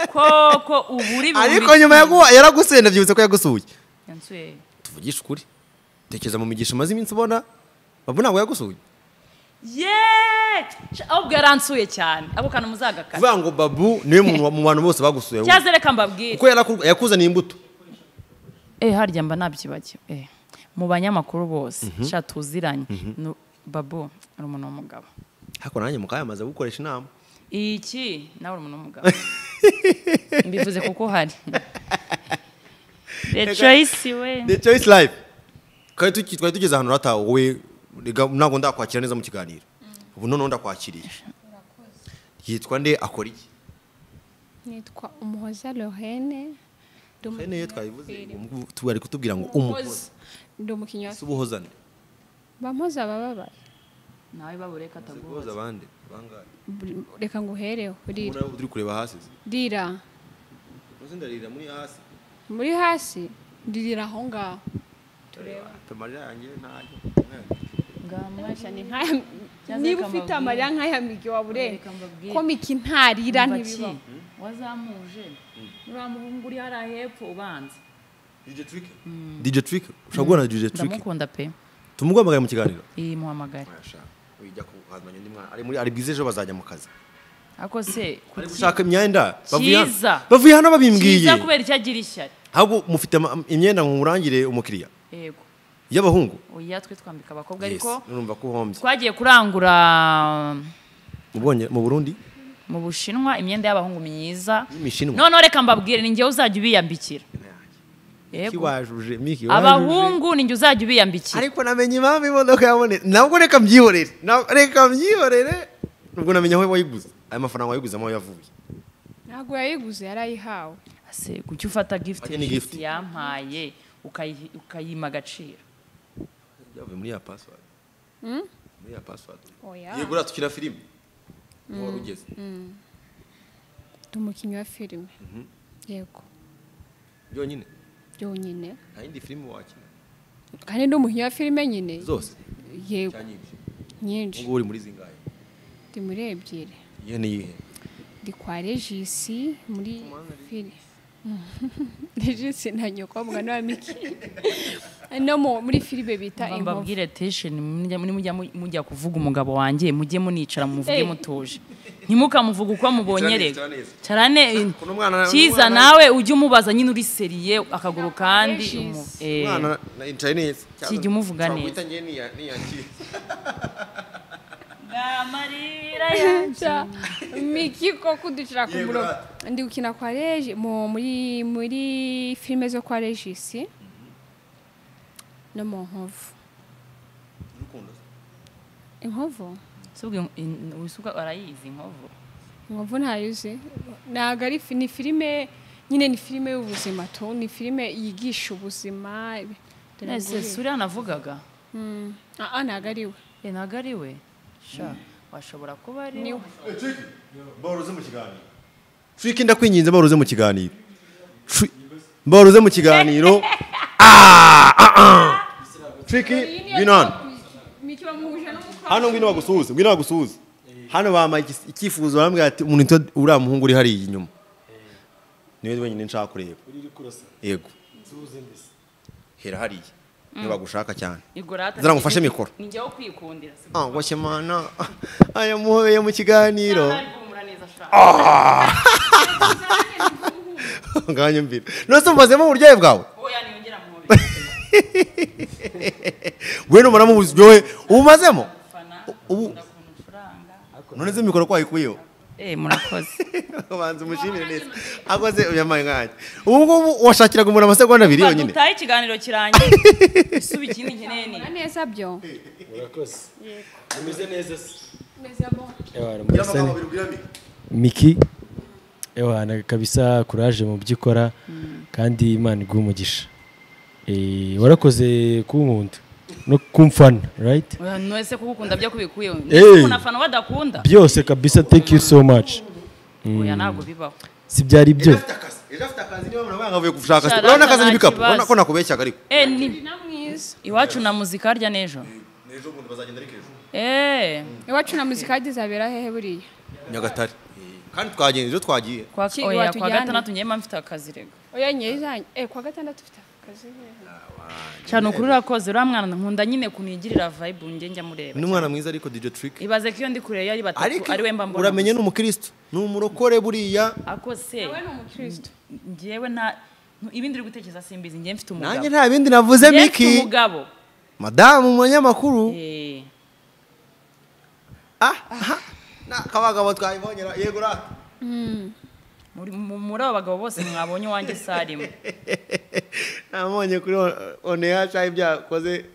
koko ubu uri ariko nyuma yagu- yaragusenda byibutse ko yagusuye yaguye tuvugishe ukuri tekereza mu migisha umaze iminsi ubona babu ntabwo yagusuye yeee ahubwo yaransuye cyane ako kantu muzagakara kuvuga ngo babu niwe muntu mu bantu bose bagusuye wowe. cyazere reka mbabwire kuko yaraku- yakuzaniye imbuto eh harya mba nabyibagiwe eh mu banyamakuru bose sha tuziranye Nu- babo ari umuntu w'umugabo ariko nanjye mukayamaze gukoresha inama iki nawe uri umuntu w'umugabo mbivuze kuko uhari the choice we the choice life twari tuki- twari tugeze ahantu ratawe wowe rega ntabwo ndakwakira neza mu kiganiro ubu noneho ndakwakiriye yitwa nde akora iki nitwa umuhoza lohene ndi Ene umukinnyi iyo wa twabivuze filime. umu- tu- bari kutubwira ngo umukozi ndi umukinnyi wa si ubuhozane bampoza abababaye nawe babureka ataguha ubuhoza abandi bangahe Buri- reka nguhereho rira ubona uri kureba hasi se. rira uzi ndarira muri hasi muri hasi ndirira aho ngaho tureba Pe amarira yanjye ntajya Ni nk'aya- Cyazere niba reka ufite mbabwire. amarira nk'aya migi wabureka Reka mbabwire. komiki ntarira ntibiba Ntibiba. wazamuje uriya muhungu uri hariya hepfo ubanza DJ Trick DJ Trick ushobora guhura na DJ Trick ndamukunda pe tumuguhamagare mu kiganiro iyi muhamagare ujya kuhazanya undi mwana ari muri ari bwiza ejo bazajya mu kazi ako se bari gushaka imyenda bavuye hano- Cyiza. bavuye hano babimbwiye kiza kubera icyo agira ishyari ahubwo mufite ama- imyenda ngo murangire umukiriya yego y'abahungu oya twe twambika abakobwa Yes, ariko urumva ko uhombye twagiye kurangura Mu Bwonge- mu Burundi mu bushinwa imyenda y'abahungu myiza Y'imishinwa. noneho reka mbabwire ni njye uzajya ubiyambikira yego kiwajuje miki abahungu ni njye uzajya ubiyambikira ariko namenye impamvu imodoka yabonetse nabwo reka mbyihorere Na- reka mbyihorere nubwo namenya aho wayiguze ayo mafaranga wayiguze aho yavuye ntabwo yayiguze yarayihawe ese kuki ufata gift Ajya ni gift. inshuti yampaye ukayihi- ukayima agaciro yavuye muri ya password muri ya password Oya. yego uratukira filime niho wari ugeze ndi umukinnyi wa filime yego byonyine byonyine nta yindi filime wakina kandi ndi umukinnyi wa filime nyine zose yego cyangwa ibyo nyinshi ubwo uri muri zingahe ndi muri ebyiri iyo ni iyihe ndi kwa regisi muri filime regisi na nyokobwa na miki no mu- muri filime bita Mba inkovu mbabwire tesheni mujya mujya kuvuga umugabo wanjye mujye municara muvuge Hey. mutuje ntimukamuvuge uko mubonye Ikiraneza, reka ikiraneza. cyane Kuno mwana- cyiza umwana- nawe ujye umubaza nyine uri seriye akaguru kandi Yes. umu- eh, mwana na internet Kijya umuvuga neza. ngiye ni ya- ni ya kiri. amarira ya- Ja, miki ko kuducira ku Yego, murongo rata. ndi gukina kwa regi mu muri muri filime zo kwa regisi no mu nkovu Urukundo se? inkovu Se ubwo in- in- wisuka arayizi inkovu inkovu ntayizi ntabwo ari fi- ni filime nyine ni filime y'ubuzima tu ni filime yigisha ubuzima Dore ese nguyu. suriya navugaga Mm. Ah, ah, ntabwo ari we Eh, ntabwo ari we sha washobora kuba ari Ni we. baruze mu kiganiro twiki ndakwinginze baruze mu kiganiro Twi- baruze mu kiganiro twiki ngwino hano miki bamuhuje n'umukobwa hano ngwino bagusuhuze ngwino bagusuhuze hano bamaye igis- icyifuzo barambwira ati umuntu nitwa uriya muhungu uri hariya inyuma niwe wenyine nshaka kureba yego hera hariya niba bagushaka cyane igorata Zara ngufashe mikoro. ni njyewe kwikundira se ah washye mana aya muhobeye mu kiganiro Ari guhumura neza sha nganyumvira nose umazemo uburyohe bwawe oya ntiyongera muhobe we n'umuramuzi wowe ubumazemo ubu none se mikoro ko wayikuyeho eh murakoze ubanza umushimire neza akoze uyamaye nkanjye ubu ngubu washakiraga umuntu amasegonda abiri yonyine dutahe ikiganiro kirangiye isuba ikindi nkeneye ni Mura neza byo murakoze mumeze neza se Ewana, murasa ne- Gira miki ewana kabisa kuraje mu byo ukora kandi imana iguha umugisha Eh, warakoze kunkunda no kumfana right Oya, ni wese kugukunda byo kubikuyeho Eh. umuntu afana badakunda byose kabisa thank you so much oya ntabwo bibaho si byari byo afite akazi, gira afite akazi niba mwana mwavuye gushaka se. Sharada Urabona akazi nta n'ibikapu, kibazo. urabona ko nakubeshyaga ariko. eh ni na mwiza iwacu na muzika harya n'ejo N'ejo bundi bazagenda ariko ejo. eh iwacu na muzika yagizabera hehe buriya Nyagatare. Kandi twagenze ejo twagiye. kwa Ki- oya kwa watujyane? gatandatu ngiye mba mfite akazi rego oya nyeyizanye eh kwa gatandatu ufite akazi hehe cyane ukuri urakoze uriya mwana nkunda nyine kunigirira vibe njye njya mureba Ni umwana mwiza ariko DJ Trick. ibaze ko iyo ndi kureba yari batatu Ariko ari we mba mbona uramenye ni umukristo. Ni umurokore buriya. ako se we ni umukristo njyewe nta ibindi uri gutekereza simbizi njye mfite umugabo Nanjye nta bindi navuze Njye mfite Miki. umugabo Madamu umunyamakuru. eh Ah, aha. Na kabagabo twayibonyera yego ra. muri mu- muri abo bagabo bose mwabonye uwanjye sarimo Namonye kuri oneya cya ibyakoze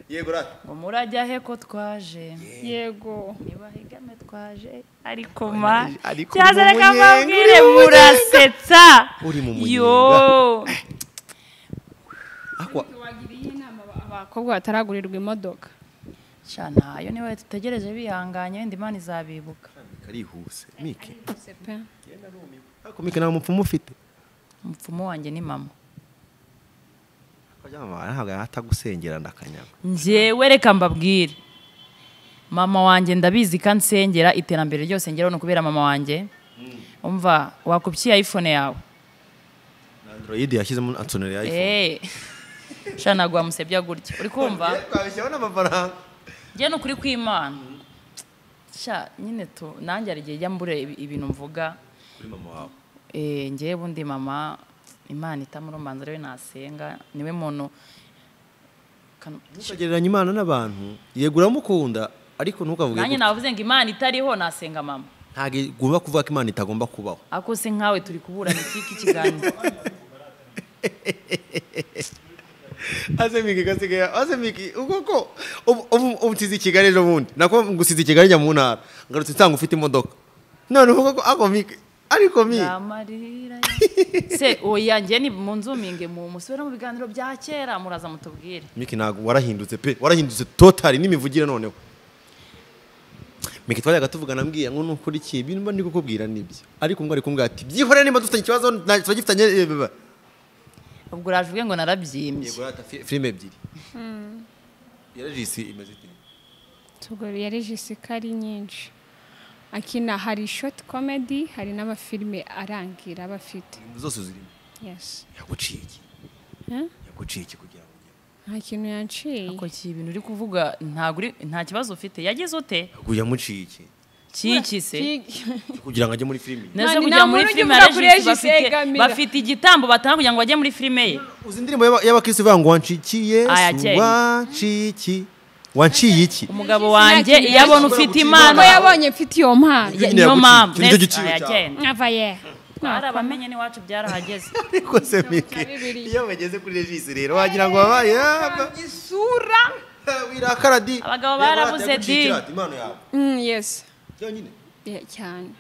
yego ra. ngo murajya he ko twaje yego niba hegame twaje ariko ma ariko cyaza uri mu reka munyenga, mbabwire uri mu murasetsa Uri mu munyenga. yo Akwa. wagiriye inama aba- abakobwa bataragurirwa imodoka cyana iyo niwe dutegereje bihanganye wenda imana izabibuka Karihuse. Miki. Se pe. Ariko Miki nta mupfumu ufite. umupfumu wanjye ni mama ntabwo yatagusengera ndakanyagwa njyewe reka mbabwire mama wanjye ndabizi kandi nsengera iterambere ryose ngeraho ni ukubera mama wanjye umva wakubyiye iphone yawe android yashyizemo ansonera ya iphone eee shana ntabwo wamusebya gutya uri kumva twabishyaho n'amafaranga njye ni ukuri kw'imana sha nyine tu nanjye hari igihe njya mbura ibi- ibintu mvuga kuri mama wawe eh, njyewe ubundi mama imana itamurumanza ariwe nasenga niwe muntu Kano- ntukagereranya imana n'abantu yego uramukunda ariko ntukavuge nanjye gutya. navuze ngo imana itariho nasenga mama ntabwo igomba kuvuga ko imana itagomba kubaho ako se nkawe turi kuburana ikiki kiganiro aze miki gasigaye aze miki ubwo ko ubu- ubu- ubu usize i kigali ejo bundi nako ngusize i kigali njya mu ntara ngarutse nsanga ufite imodoka none uvuga ko ako miki ariko miki amarira se oya njye ni mu nzuminge mu musubire mu biganiro bya kera muraza mutubwire miki ntabwo warahindutse pe warahindutse totali n'imivugire noneho miki twajyaga tuvugana mbwira ngo nukurikiye ibintu mba ndi kukubwira nibyo ariko mbwa ari kumbwira ati byihorere niba dufitanye ikibazo ntacyo turagifitanye eh, blah, blah." ubwo uraje ubwe ngo narabyimbye yego rata fi- filime ebyiri yarajisi imeze ite Ubwo yaregisi ko ari nyinshi akina hari shoti komedi hari n'amafilime arangira aba afite Filime zose zirimo yesi yaguciye iki Eh? yaguciye iki kugira ngo ujye nta kintu yanciye ako ibintu uri kuvuga ntago uri- nta kibazo ufite yagize ute yaguye yamuciye iki kiki se kugira ngo ajye muri filime Neze Nani, kujya nta muri muntu filime ujya ya kuri Regis Regis bafite yegamira. bafite igitambo batanga kugira ngo bajye muri filime ye uzi indirimbo y'aba- y'abakristo ivuga ngo wancikiye Aya, kera. wanciye iki wanciye iki umugabo wanjye yakiriye iyo abona Regis ufite yaguciye impano ntabwo yabonye mfite iyo mpano Ya- Nyine niyo yaguciye. mpamvu Nicyo Nese- giciro aya, cyawe. kera. nkava ye hari abamenye n'iwacu byarahageze ariko se miki bibiliya. iyo bageze kuri regisi rero wagira ngo wabaye yaba isura wirakara di Abagabo Yego, rata barabuze yaguciye di. ikirata, impano yawe yesi yonyine Ya- cyane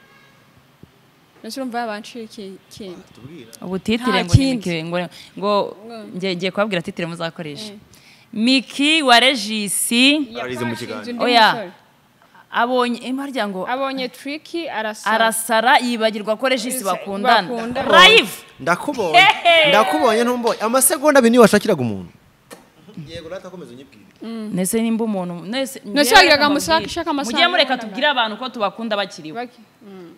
mbese urumva yabanciye iki- ikindi tubwira ubu titire Nta ngo ni kindi. miki ngo ngo ngiye ngiye kubabwira titire muzakoresha miki wa regisi Ararize mu kiganza. Yafashe inzu undi Oya. musore. abonye imparya ngo abonye triki arasara arasara yibagirwa ko regisi Regis bakundana bakundana. live ndakubonye ndakubonye ntumbonye amasegonda abiri niyo washakiraga umuntu yego rata komeza unyibwire nese nimba umuntu nese Nese wagiraga amasaka, ishaka amasaka. mujye mureka tubwire abantu ko tubakunda bakiriho Baki-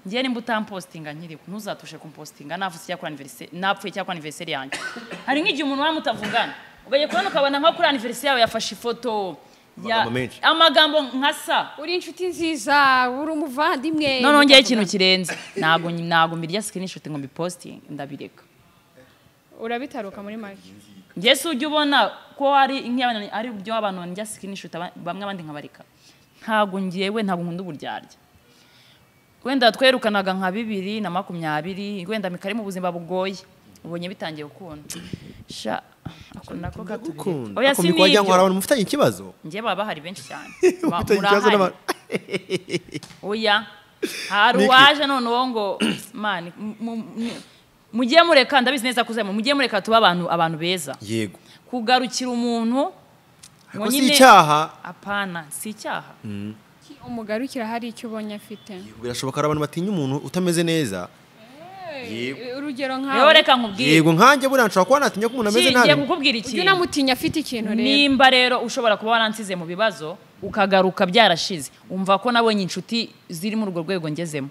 njye nimba utampostinga nkiriho ntuzatushe kumpostinga navuze cyakora anniversaire napfuye cyakora anniversaire yanjye hari nk'igihe umuntu waba mutavugana ugaye kubona ukabona nka kuri anniversaire yawe yafashe ifoto ya- Amagambo menshi. amagambo nka sa uri inshuti nziza uri umuvandimwe noneho ngeyeho ikintu kirenze ntabwo nyi- ntabwo mbirya screenshot ngo mbipostinge ndabireka urabitaruka muri make ngese ujya ubona ko ari nk'iy'abantu ari ibyo abantu njya sikirinishuta aba- bamwe abandi nkabareka ntabwo ngewe ntabwo nkunda uburyarya wenda twerekanaga nka bibiri na makumyabiri wenda mikari mu buzima bugoye ubonye bitangiye gukunda sha ako nako katubireke oya si akomeye kuba ngo hari nibyo abantu mufitanye ikibazo ngewe baba bahari benshi cyane Ba- Mufitanye ikibazo murahari. n'abantu- oya hari Niki? uwaje noneho ngo mani mu- mu- mujye mureka ndabizi neza kuzamu mujye mureka tuba abantu abantu beza yego kugarukira umuntu ngo Ariko si nyine- icyaha apana si icyaha umugarukira hari icyo ubonye afite birashoboka hari abantu batinya umuntu utameze neza Yego. urugero rero nkawe reka nkubwire yego nkanjye buriya nshobora kuba natinya ko umuntu ameze Ki- nabi ngiye kukubwira ujye ikintu unamutinya afite ikintu rero nimba rero ushobora kuba waransize mu bibazo ukagaruka byarashize umva ko nabonye inshuti ziri muri urwo rwego ngezemo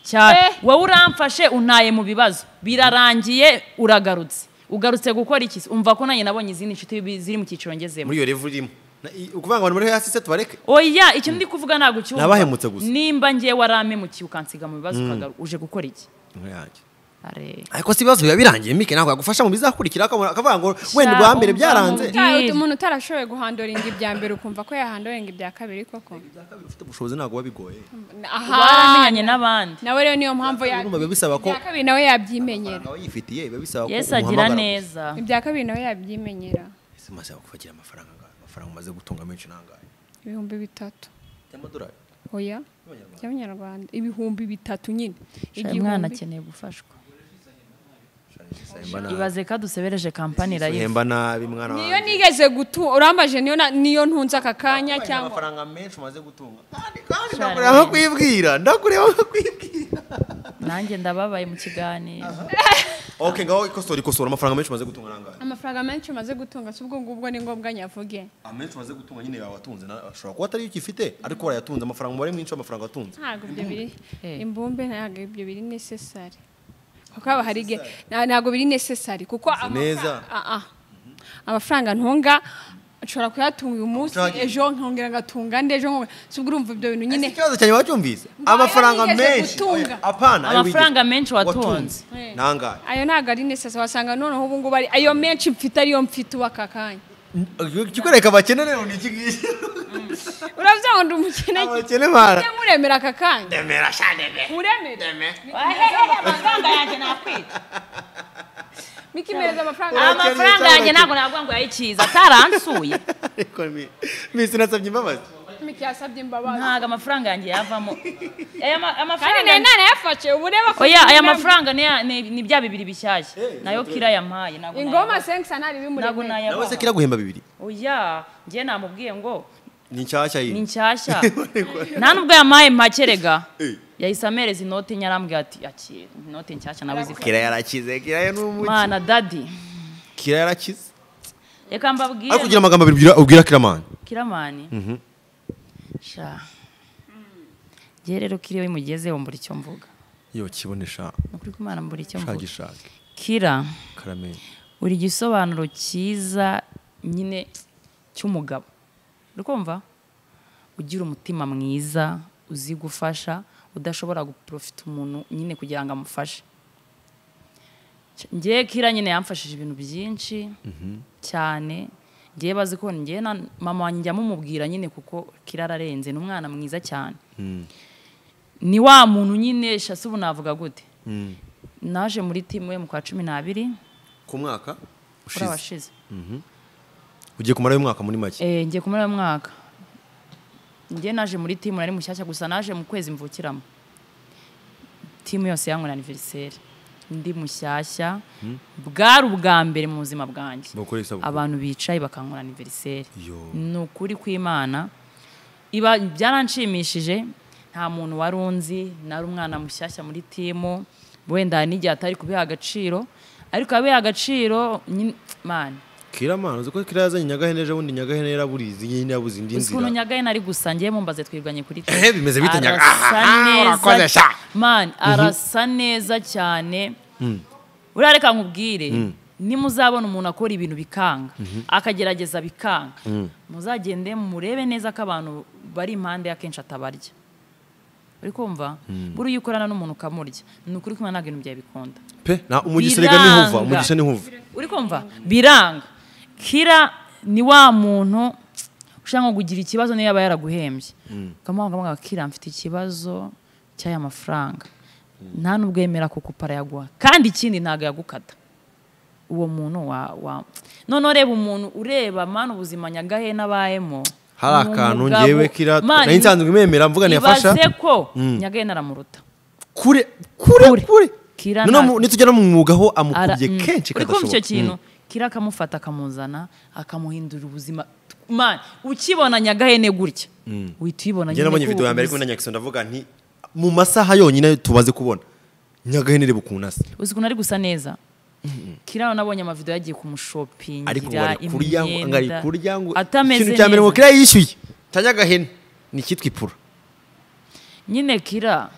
cyane Eh. wowe uramfashe untaye mu bibazo birarangiye uragarutse ugarutse gukora iki umva ko nanjye nabonye izindi nshuti bi- ziri mu cyiciro ngezemo muri iyo revu urimo Na- i- ukuvuga ngo abantu bari hasi se tubareke oya icyo ndi kuvuga ntabwo ucyumva Nabahemutse gusa. nimba ngiye waramemukiye ukansiga mu bibazo ukagaruka uje gukora iki Are. ariko si ibibazo biba birangiye mike ntabwo yagufasha mu bizakurikira akabona- akavuga ngo wenda Sha, ubwa mbere umva byaranze mu- Utaha- Deal. umuntu utarashoboye guhandoringa ibya mbere ukumva ko yahandoringa ibya kabiri koko Ubwa kabiri ufite ubushobozi ntabwo buba bigoye aha waramenyanye n'abandi nawe rero niyo mpamvu ya Urumva biba bisaba ko ibya kabiri nawe yabyimenyera amafaranga wayifitiye biba bisaba ko yesu agira umuhamagara neza ibya kabiri nawe yabyimenyera gusa. Ese umaze kufagira amafaranga angahe? amafaranga umaze gutunga menshi nangahe ibihumbi bitatu y'amadolari oya by'abanyarwanda ibihumbi bitatu nyine Igihumbi. mwana akeneye gufashwa Sahemba nabi. ibaze ko adusebereje kampani rayizi Sahemba nabi mwana wanjye niyo nigeze gutu urambaje niyo na- niyo ntunze aka kanya Urabona cyangwa amafaranga menshi umaze gutunga kandi kandi ndakureba nka kwibwira ndakureba nka kwibwira nanjye ndababaye mu kiganiro ok ngaho ikosora ikosora amafaranga menshi umaze gutunga nangahe amafaranga menshi umaze gutunga si ubwo ngubwo ni ngombwa nyavuge amenshi umaze gutunga nyine yawe watunze na- ashobora kuba atari yo ukifite ariko warayatunze amafaranga umubare mwinshi w'amafaranga watunze ntabwo ibyo biri Eh. imbumbe ntabwo ibyo biri necessary kuko haba hari igihe nta- ntabwo biri necessary kuko amafa- neza. Ah, ah. amafaranga ntunga nshobora kuyatunga uyu munsi Ushaka- ejo nkongera ngatunga andi ejo nkongera si ubwo urumva ibyo bintu nyine Ese ikibazo cyanjye wacyumvise Ngo amafaranga ayo wigeze menshi gutunga. Oya, apana ayo wigeze- Amafaranga menshi watunze. Eh. nangahe ayo ntabwo ari necessary wasanga noneho ubu ngubu ari ayo menshi mfite ariyo mfite ubu aka kanya ikikwereka abakene rero ni iki ngiki uravuga ngo ndi umukene abakene bara Ujye muremera aka kanya demera sha muremera amafaranga yanjye nakwica miki meza amafaranga amafaranga yanjye ntabwo navuga ngo yayikiza ataransuye ariko mi- misi nasabye imbabazi miki yasabye imbabazi ntabwo amafaranga yanjye yavamo aya ma- kandi amafaranga nayo nanayafashe ubu reba ko oya aya mafaranga ni ya- ni ni bya bibiri bishyashya nayo kira yampaye ntabwo ingoma nayabaha. sengisanari ntabwo bimuremera nawe se nayabaha kiraguhemba bibiri oya njye namubwiye ngo ni nshyashya ni yindi nshyashya nta nubwo yamaye makerega yahise amereza inoti nyarambwira ati akira inoti nshyashya nawe uzifite kira yarakize kira yo ni umuki mana dadi kira yarakize reka mbabwire ariko ugira amagambo abiri ubwira- ubwira kiramani kiramani sha ngewe rero kiri iyo bimugezeho mbura icyo mvuga yo kibonesha ni ukuri ko imana mbura icyo mvuga shagishake kira karamenya buri gisobanuro cyiza nyine cy'umugabo uri kumva ugira umutima mwiza uzi gufasha udashobora guprofita umuntu nyine kugira ngo amufashe ngewe kira nyine yamfashije ibintu byinshi cyane ngewe bazi ko ngewe na mama wanjye njya mumubwira nyine kuko kira ararenze ni umwana mwiza cyane ni wa muntu nyine sha si ubu navuga gute naje muri timu we mu kwa cumi n'abiri ku mwaka kuri ushize abashize ugiye kumarayo umwaka muri make Eh, ngiye kumara uyu mwaka njye naje muri timu nari mushyashya gusa naje mu kwezi mvukiramo timu yose yanywera aniveriseri ndi mushyashya bwari ubwa mbere mu buzima bwanjye Bakoreye isabukuru. abantu bicaye bakanywera aniveriseri Yo. ni ukuri kw'imana iba byaranshimishije nta muntu wari unzi nari umwana mushyashya muri timu wenda hari n'igihe atari kubiha agaciro ariko abiha agaciro nyine mani kiramani uzi ko kira yazanye nyagahene ejo bundi nyagahene yaraburizi nyine yabuze indi ukuntu nzira nyagaye nari gusa ngiye mumbaze twirwanye kuri Ehe, bimeze bite nyaga? Aha, urakoze urakoze sha. mani arasa neza cyane uriya reka nkubwire nimuzabona umuntu akora ibintu bikanga akagerageza bikanga muzagende murebe neza ko abantu bari impande y'akenshi atabarya uri kumva buriya iyo ukorana n'umuntu ukamurya ni ukuri kumwe ntabwo ibintu byawe bikunda pe na umugisha rega ntihuva Biranga. umugisha ntihuva uri kumva biranga kira ni wa muntu ushaka kugira ikibazo niyo yaba yaraguhembye ukamuhamagara kira mfite ikibazo cy'aya mafaranga nta nubwo yemera kuko yaguha kandi ikindi ntabwo yagukata uwo muntu wa wa noneho reba umuntu ureba mani ubuzima nyagahe n'abayemo hari ni akantu umugabo. ngewe kira Mani, nayo nsanzwe imwemera mvuga ntiyafasha ibaze ko nyagahe naramuruta kure kure Kure. kure Kira Noneho nta- mu- nitugera mu mwuga aho Ara- amukubye mm. kenshi Uri kumva icyo kadashoboka kintu kira akamufata akamuzana akamuhindurira ubuzima Man, ukibona nyagahene gutya uhita uyibona njye nabonye ko video ya mbere ubu- kumwe na nyakiso ndavuga nti mu masaha yonyine tubaze kubona nyagahene reba ukuntu asa uzi ukuntu ari gusa neza kira nabonye amavidewo yagiye kumushopingira ariko ngo ari kurya ngo ngo ari kurya ngo atameze ikintu cya mbere ngo neza kira yishyuye tanyagahene ni icyitwa ipura nyine kira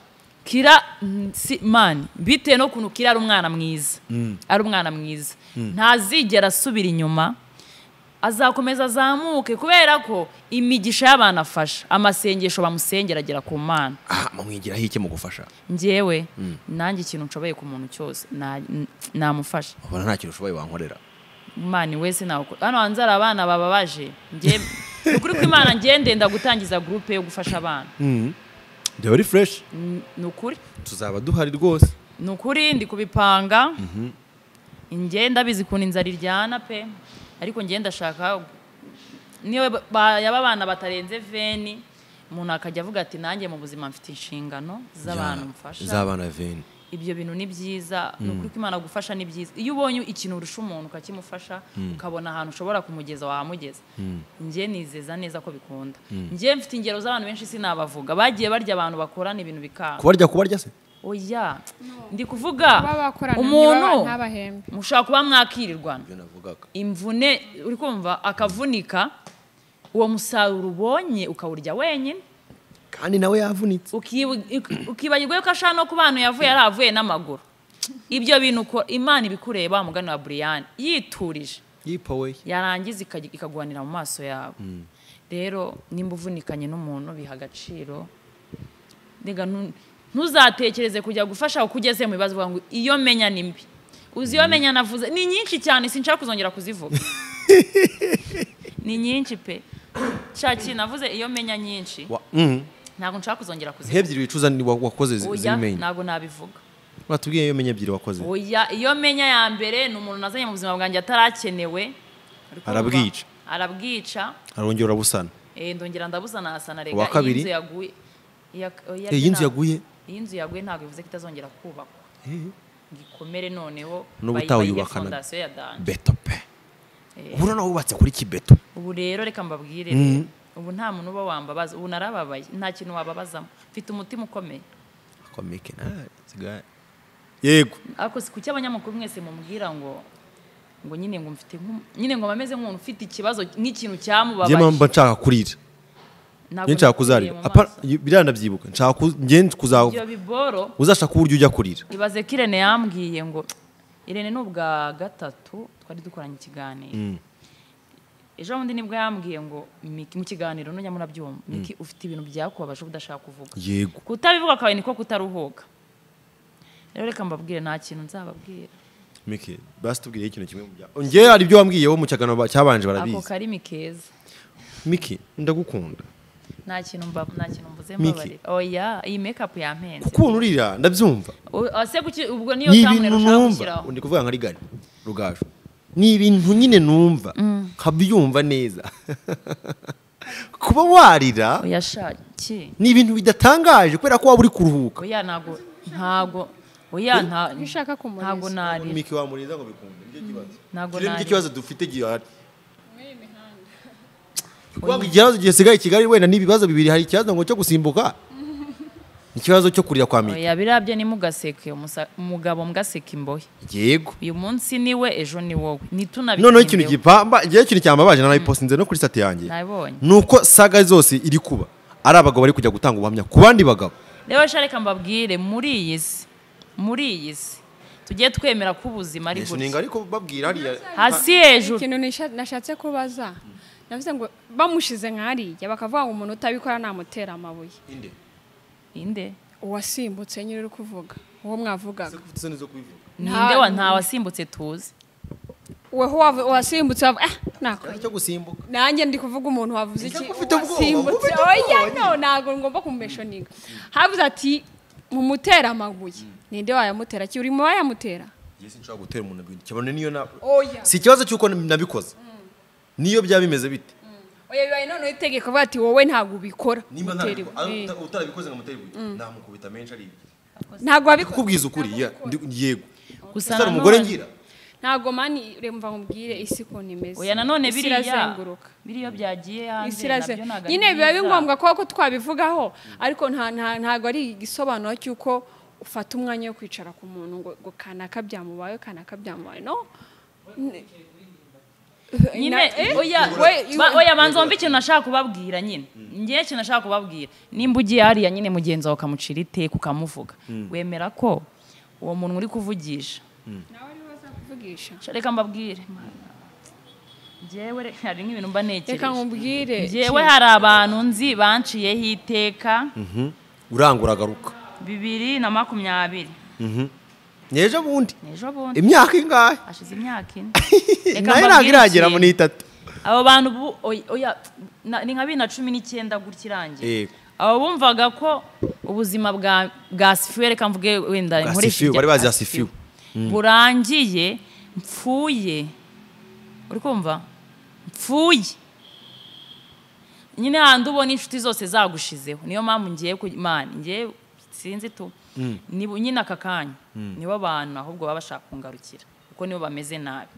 kira mm, si mani bitewe n'ukuntu kira ari umwana mwiza ari umwana mwiza ntazigera asubira inyuma azakomeza azamuke kubera ko imigisha y'abantu afasha amasengesho bamusengera agera ku mana aha mamwigiraho iki mu gufasha njyewe nanjye ikintu nshoboye ku muntu cyose na- n- namufasha ubona nta kintu ushoboye wankorera imana wese nawukora hano hanze hari abana baba baje njye ni ukuri ko imana njye ndenda gutangiza gurupe yo gufasha abana dore uri fureshi ni ukuri tuzaba duhari rwose ni ukuri ndi kubipanga njye ndabizi ukuntu inzara iryana pe ariko njye ndashaka niyo ba- yaba abana batarenze veni umuntu akajya avuga ati nanjye mu buzima mfite inshingano z'abantu mfasha z'abana veni ibyo bintu ni byiza ni ukuri ko imana gufasha ni byiza iyo ubonye ikintu urusha umuntu ukakimufasha ukabona ahantu ushobora kumugeza wahamugeza njye nizeza neza ko bikunda njye mfite ingero z'abantu benshi sinabavuga bagiye barya abantu bakorana ibintu bikanga kubarya kubarya se oya ndi kuvuga baba bakorana umuntu ntabahembe mushobora kuba mwakirirwana ibyo navugaga imvune uri kumva akavunika uwo musaruro ubonye ukawurya wenyine kandi nawe yavunitse ukibu- uk- ukibagirwa yuko ashaka no ku bantu yavuye yari avuye n'amaguru ibyo bintu uko imana ibikureba mugani wa buriyani yiturije yipowe yarangiza ikajya- ikagwanira mu maso yawe rero nimba uvunikanye n'umuntu biha agaciro Rega ntu- ntuzatekereze kujya gufasha uko ugeze mu bibazo uvuga ngo iyo menya ni mbi uzi iyo menya navuze ni nyinshi cyane sinshaka kuzongera kuzivuga ni nyinshi pe shaki navuze iyo menya nyinshi ntabwo nshaka kuzongera kuzivuga nk'ebyiri wicuza ni wa- wakoze zi- oya zimenye ntabwo nabivuga batubwiye iyo menye ebyiri wakoze oya iyo menya ya mbere ni umuntu nazanye mu buzima bwanjye atarakenewe Uri kumva? Arabwica. arabwica arongera urabusana Eh, ndongera ndabuzana asana rega Uwa kabiri? iyi nzu yaguye iya- oya, Eh, iyi nzu nta- yaguye? iyi nzu yaguye ntabwo bivuze ko itazongera kubakwa gikomere noneho N'ubu bayi- utawuyubakana. bayihe fondasiyo ya danje beto pe ubona nawe wubatse kuri kibeto ubu rero reka mbabwire rero. ubu nta muntu uba wambabaza ubu narababaye nta kintu wababazamo mfite umutima ukomeye komeke nawe sigara yego ariko si kuki abanyamakuru mwese mubwira ngo ngo nyine ngo mfite nk'umu- nyine ngo bameze nk'umuntu ufite ikibazo nk'ikintu njye mba cyamubabaje nshaka kurira Ntabwo njye nshaka nakuriye kuzarira mu Apa- maso. biriya ndabyibuka nshaka ku- njye kuzaho ibyo biboro uzashaka uburyo ujya kurira ibaze ko irene yambwiye ngo irene ni ubwa gatatu twari dukoranye ikiganiro ejo bundi nibwo yambwiye ngo Miki- mu kiganiro nujya murabyumva miki ufite ibintu byakubabaje uba udashaka kuvuga yego kutabivuga akaba niko kutaruhuka rero reka mbabwire nta kintu nzababwira mike basi tubwire ikintu kimwe mu byawe njye hari ibyo wambwiyeho mu cyagano ba- cyabanje ako barabizi karimi keza mike ndagukunda nta kintu mba nta kintu mvuze Miki. mbabarira oya iyi mekapu yampenze kuko ukuntu urira ndabyumva O- o, se kuki ubwo niyo ni tamwe ibintu ushaka numva gushyiraho ndi kuvuga nka rigari rugaju ni ibintu nyine numva nkabyumva neza kuba warira oya shaki ni ibintu bidatangaje kubera ko waba uri kuruhuka oya ntago ntago oya nta Iyo ushaka kumuriza. ntago narira mike wamuriza ngo bikunde nicyo kibazo Ntabwo Kirebe nari. ikibazo dufite gihari kubanga ikibazo gisigaye i kigali wenda n'ibibazo bibiri hari ikibazo ngo cyo gusimbuka ikibazo cyo kurira kwa mike oya birabye nimugaseke umusa- umugabo mugaseka imbohe yego uyu munsi ni we ejo ni wowe noneho ikintu ntitunabikimbeho gipamba igihe ikintu cyambabaje nanayipostinze no kuri sati yanjye nabibonye ni uko saga zose iri kuba ari abagabo bari kujya gutanga ubuhamya ku bandi bagabo rero sha reka mbabwire muri iyi si muri iyi si tujye twemera ko ubuzima ari gutya ariko babwira hariya hasi hejuru ikintu nisha- nashatse kubaza navuze ngo bamushize nk'ariya bakavuga ngo umuntu utabikora namutera amabuye inde uwasimbutse nyine uri kuvuga uwo mwavugaga ninde wa nta wasimbutse tuzi weho wavu- wasimbutse wavu- ah nakora cyo gusimbuka nanjye ndi kuvuga umuntu wavuze iki Ufite ubwoba, wasimbutse ufite oya no ntabwo ngomba kumumeshoninga havuze ati mumutera amabuye ninde wayamutera ki uri mu bayamutera yesu nshobora gutera umuntu ibintu cyabone niyo na oya si ikibazo cy'uko nabikoze niyo byaba bimeze bite oya bibaye noneho itegeko bavuga ati wowe ntabwo ubikora nimba Mutera ntabiko- ari- ibuye. uta- utarabikoze ngo mutere ibuye namukubita menshi ari ibuye ntabwo wabikora kukubwiza ukuri ya- ndi- yego gusa Ese hari umugore nanone- ngira ntabwo mani remva nkubwire isi ukuntu imeze oya nanone Isi biriya irazenguruka biriya byagiye hanze isi iraze nabyo ntabwo ari nyine biba byiza. ari ngombwa kuba ko twabivugaho ariko nta- nta- ntabwo ari igisobanuro cy'uko ufata umwanya wo kwicara ku muntu ngo ngo kanaka byamubaye kanaka byamubaye no N- nyine Eh, oya we- ba- oya banza wumve ikintu nashaka kubabwira nyine ngewe ikintu nashaka kubabwira nimba ugiye hariya nyine mugenzi wawe ukamucira iteka ukamuvuga wemera ko uwo muntu uri kuvugisha nawe ariwe uzakuvugisha. Sha, reka mbabwire ngewe re- hari nk'ibintu mba reka nekereje nkubwire ngewe hari abantu nzi banciyeho iteka urangura agaruka bibiri na makumyabiri nyeje bundi ejo bundi imyaka ingahe hashize imyaka ine Reka nayo ntabwo mbabwire iragera ikintu. muri itatu abo bantu bu- oy- oya na- ni nka bibiri na cumi n'icyenda gutya irangiye Yego. abo bumvaga ko ubuzima bwa bwa sifiwe reka mvuge wenda Bwa nkoreshe sifiwe, irya- bari bazi bwa ya sifiwe. burangiye mpfuye uri kumva mpfuye nyine handi ubona inshuti zose zagushizeho niyo mpamvu ngiye ku imana ngiye sinzi tu Ni bo- nyine aka kanya nibo bantu ahubwo baba bashaka kungarukira kuko nibo bameze nabi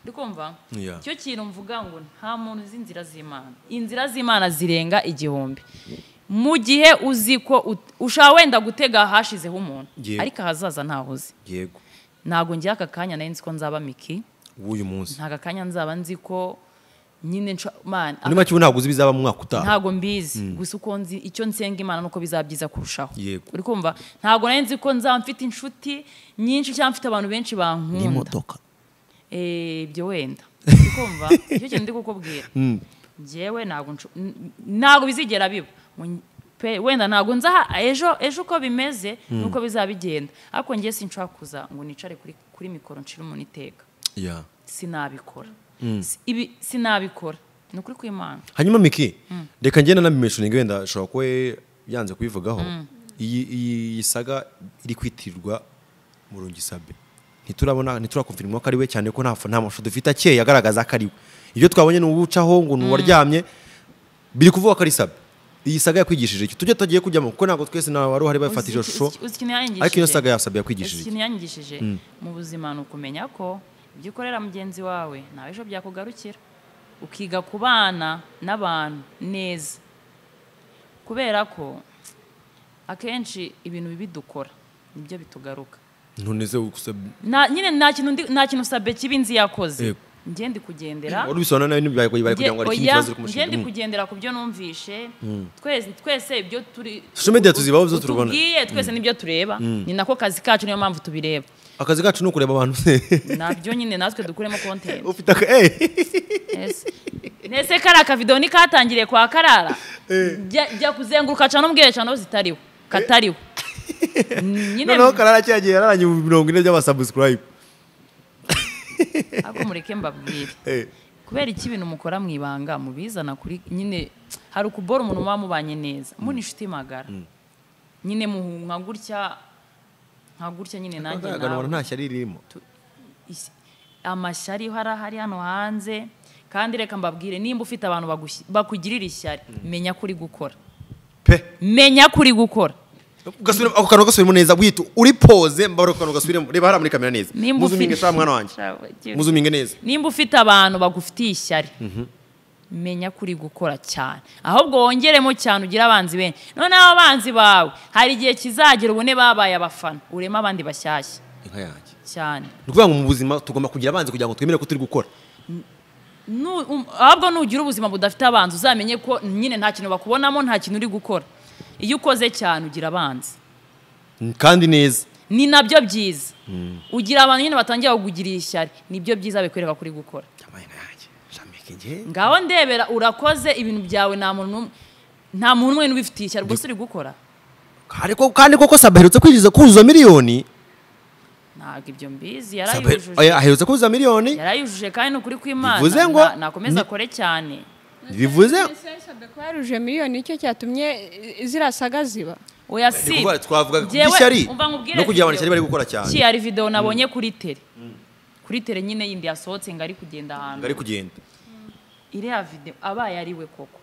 uri kumva Yeah. icyo kintu mvuga ngo nta muntu uzi inzira z'imana inzira z'imana zirenga igihumbi mu gihe uzi ko ut- ushobora wenda gutega hashizeho umuntu Yego. ariko ahazaza ntaho uzi yego ntabwo ngira aka kanya nari nzi ko nzaba miki w'uyu munsi nta kanya nzaba nzi ko nyine nco- man muri make ubu ntabwo uzi ibizaba mu mwaka utaha ntabwo mbizi gusa uko nzi icyo nsenga imana nuko bizaba byiza kurushaho Yego. uri kumva ntabwo nari nzi ko nzaba mfite inshuti nyinshi cyangwa mfite abantu benshi bankunda n'imodoka Eh, ibyo wenda uri kumva icyo kintu ndi kukubwira njyewe ntabwo ncu- n- ntabwo bizigera biba Mu- pe- wenda ntabwo nzi aha- ejo ejo uko bimeze nuko bizaba bigenda ariko njye sinshobora kuza ngo nicare kuri kuri mikoro nshire umuntu iteka ya sinabikora Si- ibi sinabikora ni ukuri kw'imana hanyuma miki reka ngenda nabimeshoninga wenda ashobora kuba yanze kubivugaho iyi iyi- iyi saga iri kwitirirwa murungi sabe ntiturabona ntiturakumvirimwa ko ari we cyane ko nta nta mashusho dufite akeye agaragaza ko ari we ibyo twabonye ni uwucaho ngo ni uwaryamye biri kuvuga ko ari sabe iyi saga yakwigishije iki tujye tutagiye kujyamo kuko ntabwo twese nta wari uhari bafata iyo Uzi- shusho uzi- uzi ikintu yanyigishije? ariko iyo saga yasabye Uzi yakwigishije iki? ikintu yanyigishije mu buzima ni ukumenya ko ibyo ukorera mugenzi wawe nawe ejo byakugarukira ukiga kubana n'abantu neza kubera ko akenshi ibintu bibi dukora nibyo bitugaruka none se usabye Na- nyine nta kintu ndi- nta kintu sabe kibi nzi yakoze Yego. njye ndi kugendera wari ubisobanura nabi ntibyari kugira Nge- ngo hari ikindi oya, kibazo nge uri ndi kumushinga Mm. kugendera ku byo numvishe twese twese ibyo turi Social media tuzibaho, ibyo turubona. utubwiye twese nibyo tureba ni nako kazi kacu niyo mpamvu tubireba akazi kacu ni ukureba abantu nabyo nyine natwe dukuremo content ufite aka eee Yes. nese kariya kavido ntikatangiriye kwa karara jya jya kuzenguruka cana n'ubwiherero cana zitariho katariho nyine noneho karara cya gihe yararanye mu mirongo ine by'abasabusikarayibu ariko mureke mbabwire kubera iki ibintu mukora mu ibanga mubizana kuri nyine hari ukubora umuntu muba mubanye neza muri inshuti magara nyine muhunga gutya nka gutya nyine nanjye nawe nta shyari ririmo Isi- amashyari hari ahari hano hanze kandi reka mbabwire nimba ufite abantu bagushyi- bakugirira ishyari menya ko uri gukora pe menya ko uri gukora Gasubire- ako kantu gasubiremo neza wita uri poze mbabara ako kantu gasubiremo reba hariya muri kamera neza nimba muzuminge shaka mwana wanjye muzuminge neza nimba ufite abantu bagufitiye ishyari menya ko uri gukora cyane ahubwo wongeremo cyane ugire abanzi benshi noneho abanzi bawe hari igihe kizagera ubone babaye abafana ureme abandi bashyashya inka yanjye cyane ni ukuvuga ngo mu buzima tugomba kugira abanzi kugira ngo twemere ko turi gukora Nu- um- ahubwo nugira ubuzima budafite abanzi uzamenye ko nyine nta kintu bakubonamo nta kintu uri gukora iyo ukoze cyane ugira abanzi Mm, kandi neza ni nabyo byiza ugira abantu nyine batangira kukugirira ishyari nibyo byiza bikwereka ko uri gukora Yambaye inka yanjye. Jamaica njye. ngaho ndebera urakoze ibintu byawe nta muntu n'umwe nta muntu n'umwe n'ubifitiye ishyari rwose uri gukora Kandi ko- kandi koko saba aherutse kwinjiza kuzuza miliyoni ntabwo ibyo mbizi Saba ahe- yarayujuje aherutse kuzuza miliyoni yarayujuje kandi ni ukuri kw'imana Bivuze Na- ngo- nakomeze akore cyane bivuze kuba yaruje miliyoni nicyo cyatumye eh, ziriya saga ziba oya si Kuvuga- twavuga ku Njyewe- bw'ishyari umva nkubwire no kugira abantu video. ishyari bari gukora cyane ki hari videwo nabonye kuri tere kuri tere nyine yindi yasohotse ngo ari kugenda ahantu bari kugenda iriya video abaye ari we koko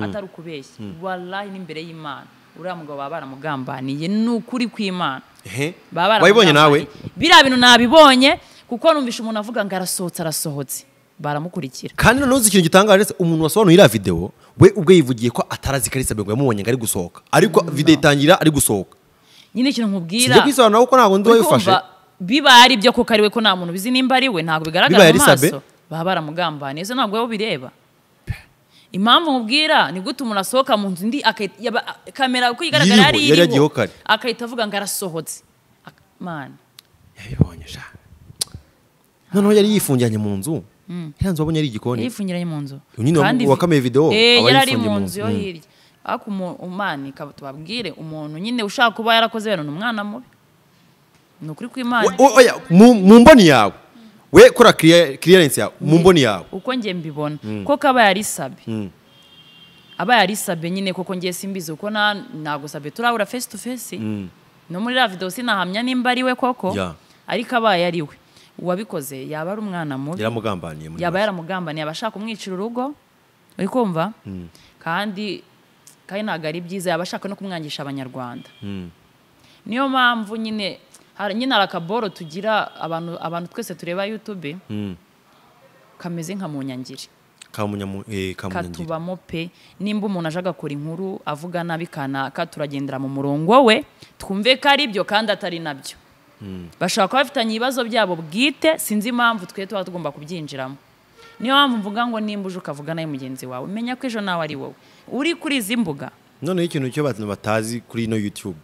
atari ukubeshya warayi n'imbere y'imana uriya mugabo baba baramugambaniye ni ukuri kw'imana Ehe. Baba baramugambaniye. wayibonye nawe biriya bintu nabibonye kuko numvishe umuntu avuga ngo arasohotse arasohotse baramukurikira kandi noneho uzi ikintu gitangaje se umuntu wasobanuye iriya videwo we ubwe yivugiye ko atarazi kalisa ngo yamubonye ngo ari gusohoka ariko videwo itangira ari gusohoka nyine ikintu nkubwira sijya kwisobanura kuko ntabwo ndi uri wayifashe kumva bibaye ari ibyo kuko ari we ko nta muntu ubizi nimba ari we ntabwo bigaragara Bibaye mu ari Sabe? maso baba baramugambaniye izo ntabwo wowe bireba impamvu nkubwira ni gute umuntu asohoka mu nzu ndi akahita- yaba- kamera uko igaragara Yiriho, yari yari yagiyeho iriho kare. akahita avuga ngo arasohotse Ak- man yabibonye sha noneho yari yifungiranye mu nzu iriya nzu wabonye ari igikoni yifungiranye mu nzu Uyu nyine wa- wakame video, eh, aba yari ari yifungiye mu mu nzu nzu. yo Mm. hirya ariko umu- umani kaba tubabwire umuntu nyine ushaka kuba yarakoze bino ni umwana mubi ni ukuri kw'imana We- we- oya, mu mu mboni yawe we kora kiriyarensi yawe mu mboni yawe uko njye mbibona ko kaba yari sabe aba yari sabe nyine koko ngiye simbizi kuko nta ntabwo sabe turabura face to face no muri la video sinahamya nimba ari we koko Ya. ariko abaye ari we uwabikoze yaba ari umwana mubi yaramugambaniye muri yaba make. yaramugambaniye yaba ashaka kumwicira urugo uri kumva kandi kandi ntabwo ari byiza yaba ashaka no kumwangisha abanyarwanda niyo mpamvu nyine hari- nyine hari akaboro tugira abantu abantu twese tureba youtube kameze nka mu nyangiri Kamunyamu- eh, kamunyangira. katubamo pe nimba umuntu aje agakora inkuru avuga nabi kanaka turagendera mu murongo we twumve ko ari byo kandi atari nabyo bashobora kuba bafitanye ibibazo byabo bwite sinzi impamvu twe tuba tugomba kubyinjiramo niyo mpamvu mvuga ngo nimba uje ukavuga nawe mugenzi wawe menya ko ejo nawe ari wowe uri kuri izi mbuga noneho ikintu cyo abantu batazi kuri ino youtube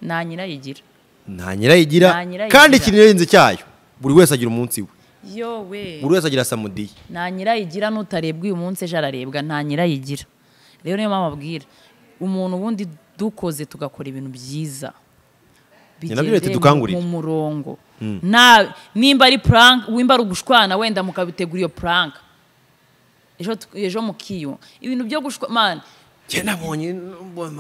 nta nyirayigira nta nyirayigira Nta nyirayigira. kandi ikirenze cyayo buri wese agira umunsi we yowe buri wese agira samudiye nta nyirayigira n'utarebwa uyu munsi ejo ararebwa nta nyirayigira rero niyo mpamvu abwira umuntu ubundi dukoze tugakora ibintu byiza Ni nabyo Bigendeye leta mu- idukangurira. mu murongo Na- nimba ari purank wimba ari ugushwana wenda mukabitegura iyo purank ejo tu- ejo mukiyo ibintu byo gushwana njye nabonye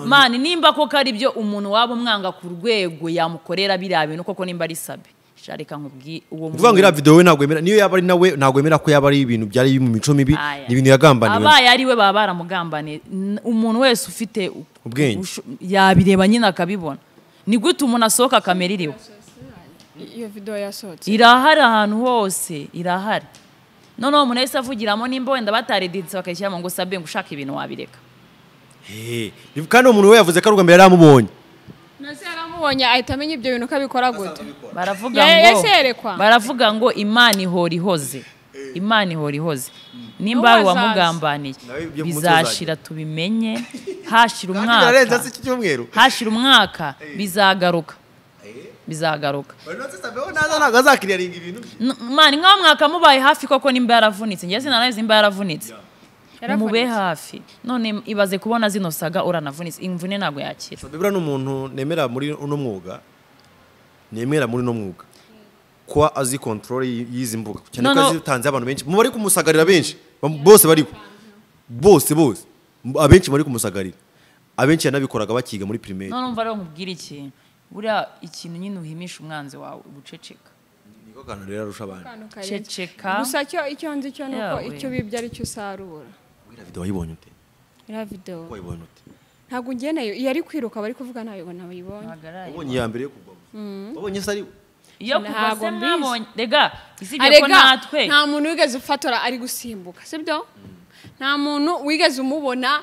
mani nimba koko ari byo umuntu waba umwanga ku rwego yamukorera biriya bintu koko nimba ari sabe Sha reka nkubwi uwo kuvuga ngo muntu- iriya videwo we ntabwo yemera niyo yaba ari nawe ntabwo yemera ko yaba ari ibintu byari mu mico mibi Aya. ni ibintu yagambaniwe abaye ari we baba baramugambaniye N- umuntu wese ufite u- Ubwenge. ubusho- yabireba nyine akabibona ni gute umuntu asohoka kamera iriho iyo videwo yasohotse irahari ahantu hose irahari noneho umuntu yahise avugiramo nimba wenda batareditse bakayishyiramo ngo sabe ngo ushaka ibintu wabireka Hey, kandi uwo muntu we yavuze ko ari ubwa mbere yari amubonye nazo yaramubonye ahita amenya ibyo bintu ko abikora gute baravuga Ya- ngo yaserekwa. baravuga ngo imana ihora ihoze imana ihora ihoze nimba N'uwo ari azaza. uwamugambaniye Nawe ibyo mu mutwe bizashira tubimenye hashira umwaka iki cyumweru hashira umwaka bizagaruka bizagaruka ntabwo azakiriyaringa ibintu bye N- mani nk'aho mwaka mubaye hafi koko nimba yaravunitse njye sinanayo nimba yaravunitse mube hafi none ibaze kubona zino saga uranavunitse imvune ntabwo yakira bibura ni umuntu nemera muri uno mwuga nemera muri uno mwuga kuba azi kontrole y'izi mbuga cyane No, ko no. azitanze abantu benshi mu bari kumusagarira benshi bam- bose bariho bose bose M- abenshi bari kumusagarira abenshi yanabikoraga bakiga muri pirimeri none umva rero nkubwire ikintu buriya ikintu nyine uhimisha umwanzi wawe guceceka niko kantu rero arusha abandi Akantu karenze. ceceka gusa cyo icyo nzi cyo ni uko Yawe. icyo bibye ari cyo usarura wira video wayibonye ute iriya videwo wayibonye ute ntabwo ugeneyo iyo ari kwiruka bari kuvuga ntayo ntabayibonye Mpagarare. wabonye iya mbere yo kugwa wabonye se ari we iyo kuva Ntabwo se mbizi. mwabonye rega usibye ko arega natwe nta muntu wigeze ufatora ari gusimbuka sibyo nta muntu wigeze umubona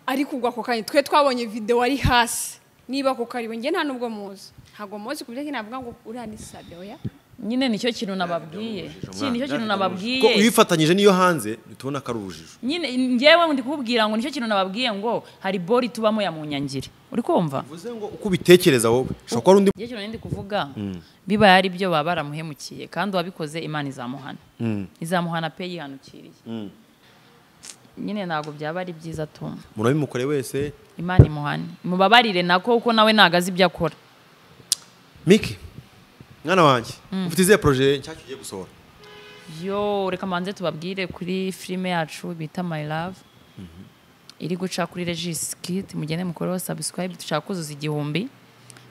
ari kugwa ako kanya twe twabonye videwo ari hasi niba ako karibo njye nta nubwo muzi ntabwo muzi ku buryo navuga ngo uriya ni sadewo ya nyine nicyo kintu nababwiye Ki- nicyo kintu ko iyo nababwiye uyifatanyije n'iyo hanze ntitubona ko ari urujijo nyine njyewe ndi kukubwira ngo nicyo kintu nababwiye ngo hari bori tubamo ya munyangiri uri kumva uvuze ngo uko ubitekereza wowe ushobora kuba ari undi igihe kintu ndi kuvuga bibaye ari byo baba baramuhemukiye kandi uwabikoze imana izamuhana izamuhana pe yihanukiriye nyine ntabwo byaba ari byiza tuma murabimukore wese imana imuhane mubabarire nako kuko nawe ntabwo azi ibyo akora miki mwana wanjye ufite izihe poroje nshyashya ugiye gusohora yo reka manze tubabwire kuri filime yacu bita my love iri guca kuri regis kit mugende mukoreho subscribe dushaka kuzuza igihumbi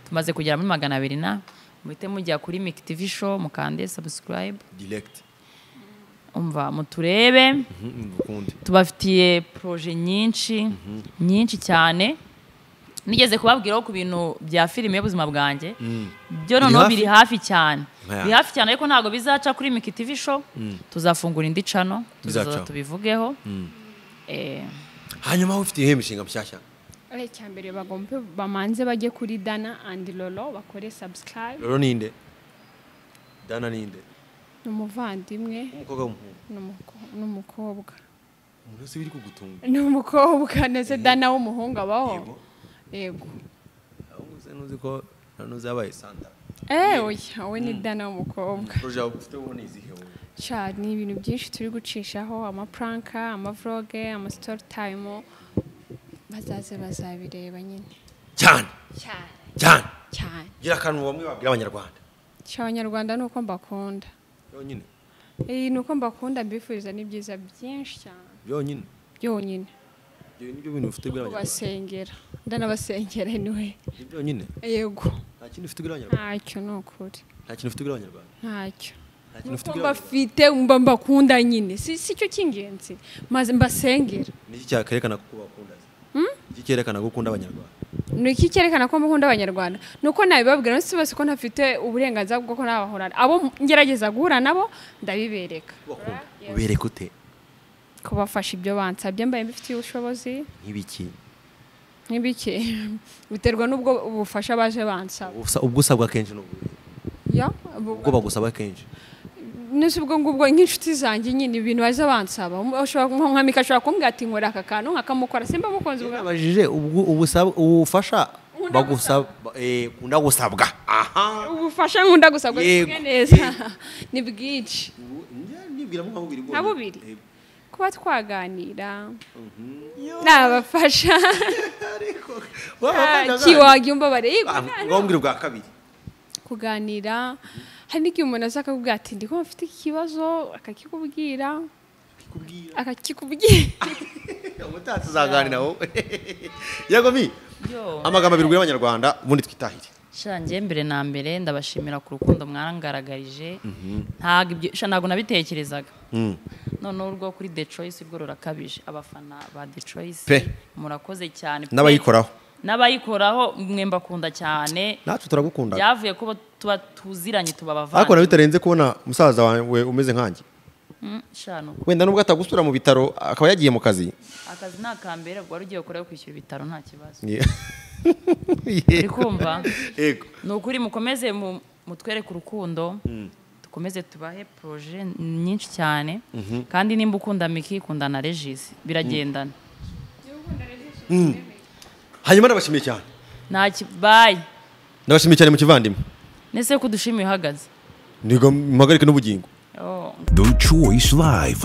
tumaze kugera muri magana abiri na muhite mujya kuri miki tv show mukande subscribe diregiti umva muturebe ukundi tubafitiye poroje nyinshi nyinshi cyane nigeze kubabwiraho ku bintu bya filime y'ubuzima bwanjye byo noneho hafi? biri hafi cyane Yeah. biri hafi cyane ariko ntabwo bizaca kuri miki tv show tuzafungura indi cano tuzaza Bizacaho. tubivugeho Eh, hanyuma wowe ufite iyihe mishinga mishyashya ari icya mbere bagomba bamanze bajye kuri dana andi roro bakore sabusikarayibu rero ninde dana ninde ni umuvandimwe umukobwa w'umuhungu ni umuko- ni umukobwa umuntu wese biri kugutunga ni umukobwa ndetse dana w'umuhungu abaho yego ahubwo se ntuzi ko na nuzi yabaye santa Eh, oya wowe ni dana w'umukobwa poroje yawe ufite wowe ni izihe wowe Sha, ni ibintu byinshi turi gucishaho amapuranka amavloge amasitoro tayimu bazaze bazabireba nyine cyane cyane cyane cyane gira akantu bamwe babwira abanyarwanda abanyarwanda ni uko mbakunda byonyine iyi ni uko mbakunda mbifuriza ni byiza byinshi cyane byonyine byonyine ibyo nibyo bintu ufite bwira abanyarwanda kubasengera ndanabasengera niwe Ni byonyine yego nta kintu ufite bwira abanyarwanda ntacyo ni ukuri nta kintu ufite bwira abanyarwanda ntacyo nta kintu ufite nuko bwira abanyarwanda mbafite mba mbakunda nyine si si cyo cy'ingenzi maze mbasengera ni iki cyakerekana ko bakunda se iki cyerekana ko ukunda abanyarwanda ni iki cyerekana ko mukunda abanyarwanda ni uko nabibabwira ndetse bose ko ntafite uburenganzira bwo ko nabahura abo ngerageza guhura nabo ndabibereka kubakunda ubereka ute kubafasha ibyo bansabye mbaye mbifitiye ubushobozi nk'ibiki nk'ibiki biterwa n'ubwo ubufasha baje bansaba Ubusa- ubwo usabwa kenshi n'ubuhe Ya, ubwo bagusaba kenshi nese ubwo ngubwo nk'inshuti zanjye nyine ibintu baza bansaba Um- ashobora nka nka mika ashobora kumbwira ati nkora aka kantu nkakamukora simba mukunzi bwa nabajije ubwo ubusab- ubufasha Ukunda bagusaba eh, ukunda gusabwa aha ubufasha nkunda gusabwa Yego. bimwe neza ni bwinshi nibwira nka bubiri Nka bubiri. kuba twaganira nabafasha kiwagiumba bareba ngombwira ubwa kabiri kuganira hari n'igihe umuntu aza akakubwira ati ndiko mfite iki kibazo akakikubwira kubwira akakikubwira umutatsi uzaganira wowe yego mi yo amagambo abiri ubwira abanyarwanda ubundi twitahire sha njye mbere na mbere ndabashimira ku rukundo mwangaragarije ntabwo ibyo sha ntabwo nabitekerezaga noneho urwo kuri the choice urwo rurakabije abafana ba the choice Pe. murakoze cyane pe. n'abayikoraho n'abayikoraho mwe mbakunda cyane natwe turagukunda byavuye kuba tuba tuziranye tuba ariko abavandimwe nawe bitarenze kubona musaza wawe umeze nkanjye Mm, sha ni uko. wenda nubwo atagusura mu bitaro akaba yagiye mu kazi akazi ni akambere ubwo wari ugiye gukoraho kwishyura ibitaro nta kibazo Ye- uri kumva yego ni ukuri mukomeze mu- mutwereke urukundo dukomeze tubahe poroje nyinshi cyane kandi nimba ukunda miki kunda na regisi biragendana hanyuma ndabashimiye cyane nta kibaye ndabashimiye cyane mu kivandimwe nese ko udushimiye uhagaze niga muhagarike n'ubugingo Oh, The Choice Live.